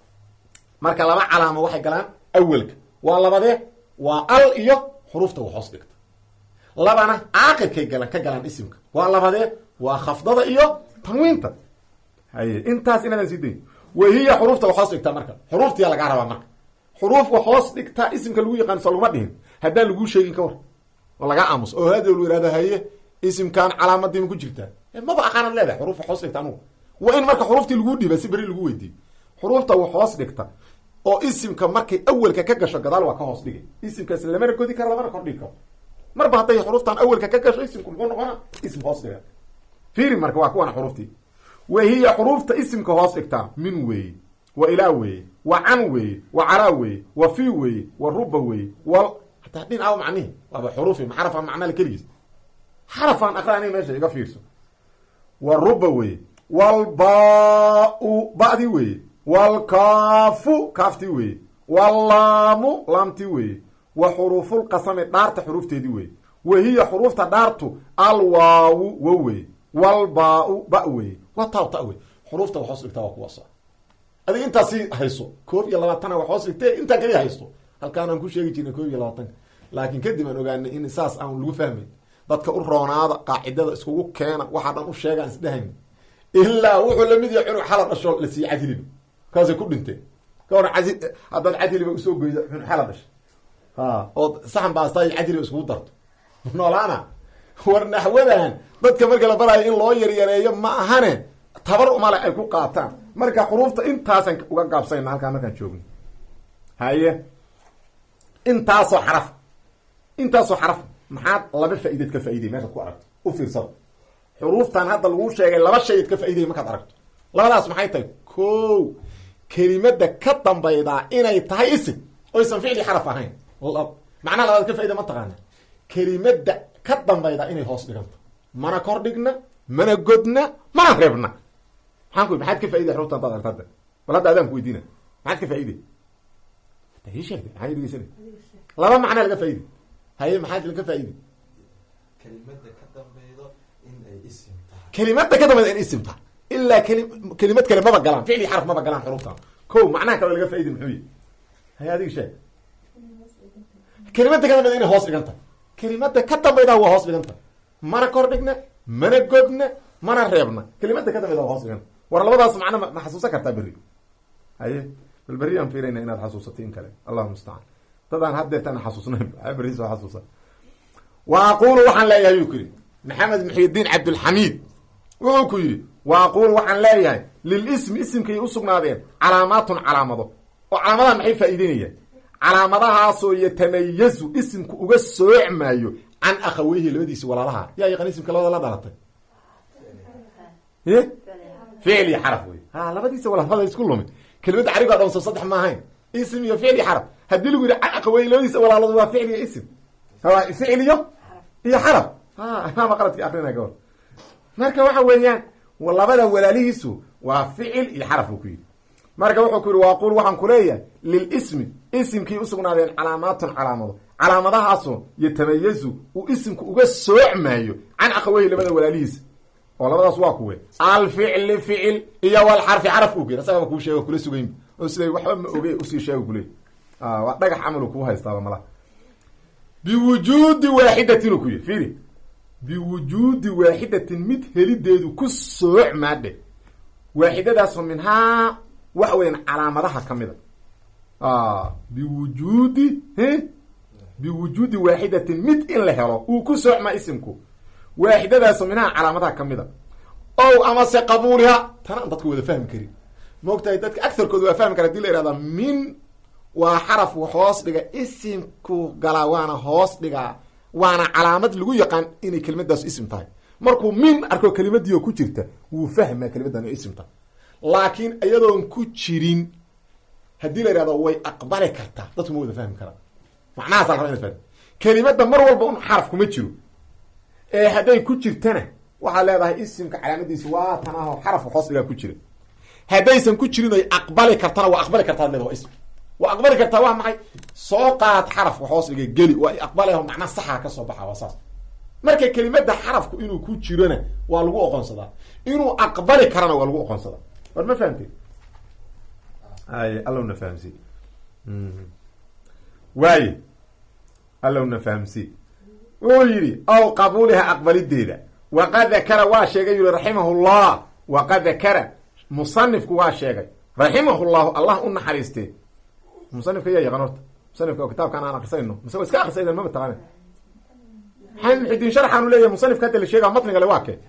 marka laba calaamo waxay galaan awelka waa labadee waa al iyo xuruufta wax hoos dhigta labana caaqibkay galaan ka galaan isimka waa labadee waa khafdada iyo tanwiinta haye intaas inaadan sii dayn wahiya xuruufta wax hoos dhigtaa marka xuruuftiyaa lagaa rabaa marka xuruuf wax hoos dhigtaa isimka lagu yaqaan soo laguma dhihin haddaan laguu sheegin ka war oo lagaa aamuso oo hada lu ihahdo haye isimkan calaamadiima ku jirtaa maba aqaanad leedahay xuruuf wax hoos dhigta anugu waa in marka xuruuftii laguu dhiiba si beri lagu weydiiyo xuruufta wax hoos dhigta oo isimka markay awelka ka gasho gadaal waa ka hoos dhigay isimkaas lamana godi karo lamana kordhigi karo marba hadday xuruuftan awelka ka gasho isimku muxuu noqona ism hoos dhiga fiiri marka waa kuwana xuruuftii wa hiya xuruufta isimka hoos dhigtaa min weeye wa ilaa weeye wa can weeye wa calaa weeye wa fi weeye wa ruba weeye wal hataa dhin aawo macnihi waaba xuruufi ma xarafaan macnale keligiis xarafaan aqraani meesha iga fiirso wa ruba weeye walba-u ba'dii weeye walkaafu kaaftii weeye wallaamu laamtii weeye wa xuruufulqasami dhaarta xuruufteedii weeye wa hiya xuruufta dhaartu alwaawu wa weeye walbaa-u ba weeye wa taw ta wey xuruufta wax hoos dhigtaa waa kuwaasa adig intaasi hayso koob iyo labaatana wax hoos dhigtee intaa kaliya haysto halkaanaan ku sheegi jirnay koob iyo labaatanka laakiin kadib aan ogaanay in saas aan lagu fahmayn dadka u roonaada qaacidada iskugu keena waxaa dhan u sheegaan isdhahayn ilaa wuxuu lamid yahay cunug xala dhasho la siiye cadiliba kaasay ku dhinteen ka waran cadi haddaad cadiliba usoo goyda cunug xala dhasha ha ood saxan baastaayo cadiliba iskugu darto noolaana war naxwadan dadka marka la baraayo in loo yaryareeyo ma ahane tabar umale ay ku qaataan marka xuruufta intaasaan uga gaabsayna halkaan markaan joogno haye intaasoo xaraf intaasoo xaraf maxaad laba faa'ideed ka faa'iday meeshaad ku aragto u fiirsado xuruuftan hadda laguu sheegay laba shayaad ka faa'iday markaad aragto labadaas maxay tahay ko kelimada ka dambaydaa inay tahay isim oysan ficli xaraf ahayn macnaha labaad ka faaida ma taqaana kelimada ka dambaydaa inay hoos dhiganto mana kor dhigna mana godna mana reebna maxaan ku maxaad ka faa'iday xuruufta hadaad aragto hadda bal hadda adaan ku weydiina maxaad ka faa'iday ii sheegtay maxaa dhegeysana laba macnaa laga faa'iday haye maxaad laga faa'iday kelimada ka dambaydo in ay isim tahay kelimada ka dambayda in isim tahay ilaa keli kelimad kale maba galaan ficli xaraf maba galaan xuruftan ko macnaha kaloo laga faidi muxuu yihi hay adiga sheeg kelimada ka dambayda inay hoos dhiganta kelimada ka dambayda waa hoos dhiganta mana kor dhigna mana godna mana reebna kelimada ka dambayda waa hoos dhiganta war labadaas macna ma xasuusan kartaa berri haye bal berri aan fiirayna inaad xasuusatay in kale allahu mustacaan dadaan haddeertana xasuusnayn berri soo xasuusa wa aqulu waxaan leeyahay yuu ku yidhi maxamed muxidiin cabdulxamiid wuxuu ku yidhi wa aqulu waxaan leeyahay lilismi isimkay usugnaadeen calaamaatun calaamado oo calaamadaha maxay faa'iideynayaan calaamadahaasoo yatamayazu isimku uga soocmaayo can akhaweyhi labadiisi walaalaha yaa yaqaan isimka labada la dhalatay ficl iyo xaraf wey ha labadiisa walaalada isku lumi kelimada carigo dhan soo saddex ma ahayn ism iyo ficl iyo xaraf haddii lagu yidhi can akhaweyhi labadiisa walaaladu waa ficl iyo ism ficl iyo iyo xaraf ha imaama qaladki akrina gabor marka waxa weeyaan labada walaalihiisu waa ficil iyo xaraf buu ku yidhi marka wuxuu ku yidhi waaqul waxaan kuleeyahay lilismi isimkii usugnaadeen calaamaatun calaamado calaamadahaasoo yatamayazu uu isimku uga soocmaayo can akhaweyhi labada walaalihiisa oo labadaas waa kuwe alficli ficil iyo walxarfi xaraf u geer asagaba kuu sheego kula sugayn oo siday waxba ma oge usii sheega kule waa dhagax camalu kuu haystaaba malaha biwujuudi waaxidatin u ku yidhi fiiri biwujuudi waaxidatin mid helideedu ku soocmaadhe waaxidadaasoo minhaa waxa weeyaan calaamadaha ka mida biwujuudi biwujuudi waaxidatin mid in la helo uu ku soocmaa isimku waaxidadaasoo minhaa calaamadaha ka mida ow amase qabuuliha tana aan dadku wada fahmi karin maogtahay dadka agarkooda waa fahmi kara hadii la ihahda min waa xaraf hoos dhiga isimku galaa waana hoos dhigaa waana calaamad lagu yaqaan inay kelimadaas ism tahay markuu min arko kelimadii ku jirta wuu fahmaa kelimadan o ism tahay laakiin iyadoon ku jirin haddii la ihahdo way aqbali kartaa dadku ma wada fahmi karaa macnahaasa raba inad fahmi kelimada mar walba un xaraf kuma jiro ee hadday ku jirtana waxaad leedahay isimka calaamadiisi waa tan aho xarafka hoos dhigaa ku jira haddaysan ku jirin oy aqbali kartana waa aqbali kartaa ad leeda waa ism waa aqbali kartaa waa maxay soo qaad xarafka hoos dhiga geli waa aqbalaho macnaa saxaa kasoo baxa waa saas marka kelimada xarafku inuu ku jirona waa lagu oqonsadaa inuu aqbali karana waa lagu oqonsadaa war ma fahamtee ay allowna fahamsi waaye allowna fahamsi wuu yidhi aw qabuuliha aqbalideeda waqad dakara waa sheegay yuli raximahu llah waqad dakara musanifku waa sheegay raximahu llahu allah u naxariistee musanifka yaa yaqaan horta musanifka oo kitaabkaan aan akrisayno mise wa iska akrisayna ma mataqaana maxamed muxidiin sharxaanu leeyahay musanifka hadda la sheega matniga le waa ke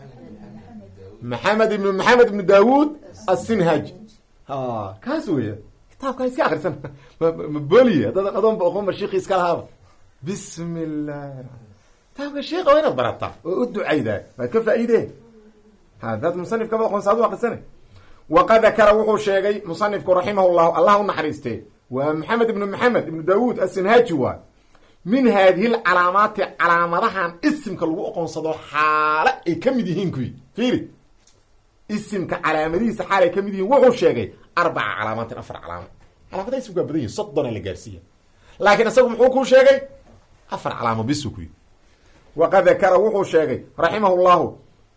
maxamed ibn maxamed ibnu daawuud asinhaji ha kaas weya kitaabkaan iska akrisan ma booliye haddadan adoonba oqonba shiiki iska lahaaba bismi llahi kitaabka sheika waa inaad barataa oo u ducaydaa waad ka faa-iidee hadaad musanifkaba oqonsa adu akrisana waqad dakara wuxuu sheegay musanifku raximah llahu allah u naxariistee waa maxamed ibnu maxamed ibnu daawuud asinhaji waa min haadihi lcalaamaati calaamadahan isimka lagu oqonsado xaale ay ka mid yihiin kuyi fiiri isimka calaamadihiisa xaal ay ka mid yihiin wuxuu sheegay arbaca calaamaatin afar calaamo calaamadaha isimka waa badan yihin soddona la gaarsiiya laakiin isagu muxuu kuu sheegay afar calaamo bisu kuyi waqad dakara wuxuu sheegay raximah llahu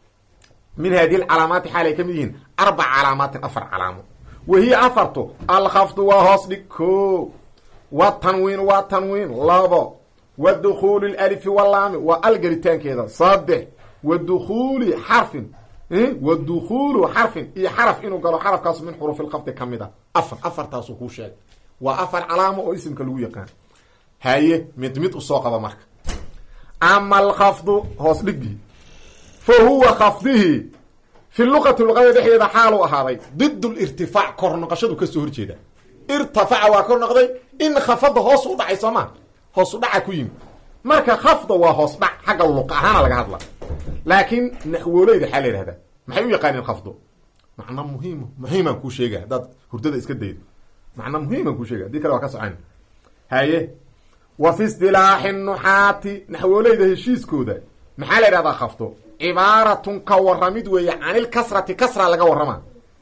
min haadihi lcalaamaati xaal ay ka mid yihiin arbaca calaamaatin afar calaamo wahiya afartu alkhafdu waa hoos dhig ko watanwiin waa tanwiin labo wa dukuulu lalifi walaami waa al gelitaankeeda saddex wa dukuuli xarfin wa dukuulu xarfin iyo xaraf inuu galo xarafkaas min xurufi lkhafdi ka mid a afar afartaasuu kuu sheegay waa afar calaamo oo isimka lagu yaqaan haye mid mid usoo qaba marka ama alkhafdu hoos dhigii fa huwa khafdihi fi luqati luqada dhexdeeda xaalu ahaaday did lirtifaac kor noqoshadu kasoo horjeeda irtafaca waa kor noqday in khafada hoos u dhacay soomaa hoos u dhaca ku yimi marka khafda waa hoos dhac xagga luqa ahaana laga hadla laakiin naxwooleyda xaa la yihahdaa maxay u yaqaaneen khafdo macna muhiim muhiimaan kuu sheega haddaad hurdada iska daydo macna muhiimaan kuu sheega hadii kale waa ka socan haye wa fi istilaaxi nuxaati naxwooleyda heshiiskooda maxaa la yidhahdaa khafdo cibaaratun ka waramid weeye canilkasrati kasra laga warrama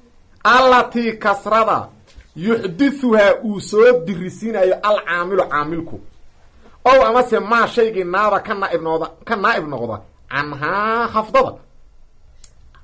allatii kasrada yuxdithuhaa uu soo dirisiinayo alcaamilu caamilku ow amase maa shaygii naaba ka naaib noqda ka naaib noqda canhaa khafdada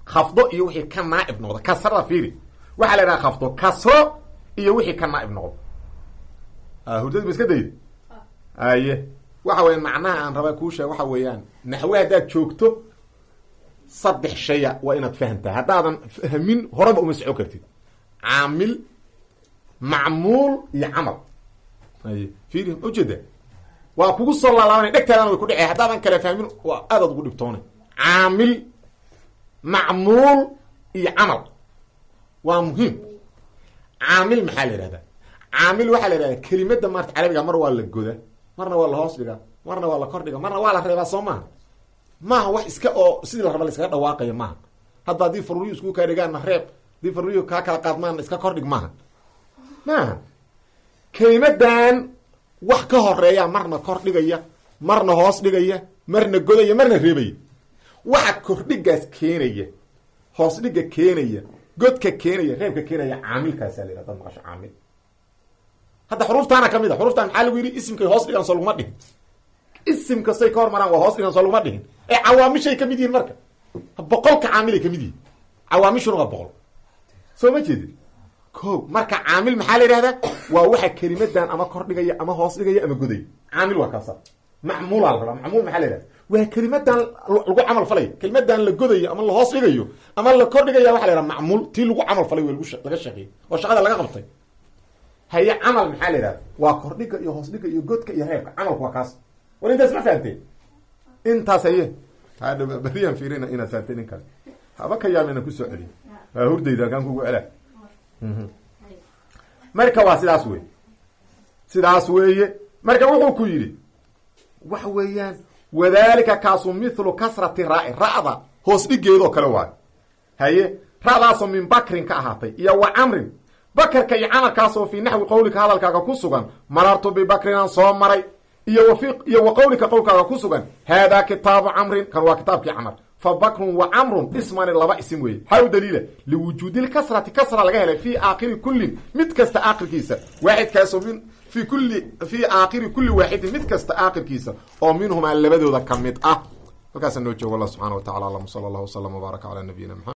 khafdo iyo wixii ka naaib noqdo kasrada fiiri waxaa la yidhaha khafdo kasro iyo wixii ka naaib noqdo hurdadi ma iska dayid aye waxa weya macnaha aan rabaa kuu sheeg waxa weeyaan naxwe haddaad joogto saddex shaya waa inaad fahamtaa haddaadan fahmin horaba uma soco kartid caamil macmuul iyo camal aye fiiri ujeeda waa kugu soo laalaabanay dhegtaadana way ku dhece haddaadan kale fahmin waa aadaad ugu dhibtoonay caamil macmuul iyo camal waa muhiim caamil maxaa la yihahdaa caamil waxaa la yihahdaa kelimada maarta carabiga mar waa la goda marna waa la hoos dhigaa marna waa la kor dhiga marna waa la reebaa soo maaha maaha wax iska oo sidii la raba la iskaga dhawaaqayo maaha hadda haddii faruriyu isku kaa dhigaanna reeb haddii faruriyu kaa kala qaadmaanna iska kor dhig maaha maaha kelimadan wax ka horeeya marna kor dhigaya marna hoos dhigaya marna godaya marna reebaya waxa kordhigaas keenaya hoos dhiga keenaya godka keenaya reebka keenaya caamilkaasaa la yihah dad maqasho caamil hadda xuruuftaana kamid a xuruuftaan maxaa lagu yidhi isimkay hoos dhigaan soo laguma dhihin isim kastay ka hormaraan waa hoos dhigaan soo laguma dhihin ee cawaamishay kamid yihiin marka boqolka caamilay kamid yihiin cawaamishuna waa boqol soo ma jeedin ko marka caamil maxaa la yidhahdaa waa waxa kelimadan ama kor dhigaya ama hoos dhigaya ama godaya caamil waa kaasa macmuulaa la rabaa macmuul maxaa la yihahda waa kelimadan lagu camal falaya kelimadan la godayo ama la hoos dhigayo ama la kor dhigaya waxa la yhaha macmuul tii lagu camal falay w laga shaqeeyey oo shaqada laga qabtay haye camal maxaa la yidhahda waa kordhiga iyo hoos dhiga iyo godka iyo reebka camalku waa kaas war intaas ma fahamteen intaas haye hadha beriyaan fiirina inaad fahamteen in kale haba ka yaab inaan kusoo celiyo waa hurdayda kaan kugu celaa marka waa sidaas wey sidaas weeye marka wuxuu ku yidhi waxa weeyaan wadalika kaasu mithlu kasrati raa ra'da hoos dhigeedoo kale waayo haye ra'daasoo min bakrin ka ahaatay iyo wa camrin bakarka iyo camalkaasoo fii naxwi qowlika hadalkaaga ku sugan marartu bibakrinaan soo maray iyo w iyo wa qowlika qowlkaaga ku sugan haadaa kitaabu camrin kan waa kitaabkii camar fa bakrun wa camrun ismani laba isim weeye maxaa u daliila liwujuudi lkasrati kasra laga helay fii aakhiri kullin mid kasta aakhirkiisa waaxidkaasoo min fi kulli fii aakhiri kulli waaxidin mid kasta aakhirkiisa oo minhumaa labadooda ka mid ah halkaasa noo joogo allah subxana wa tacala alam sala allah waslama wbaaraka calaa nabiyina mxamed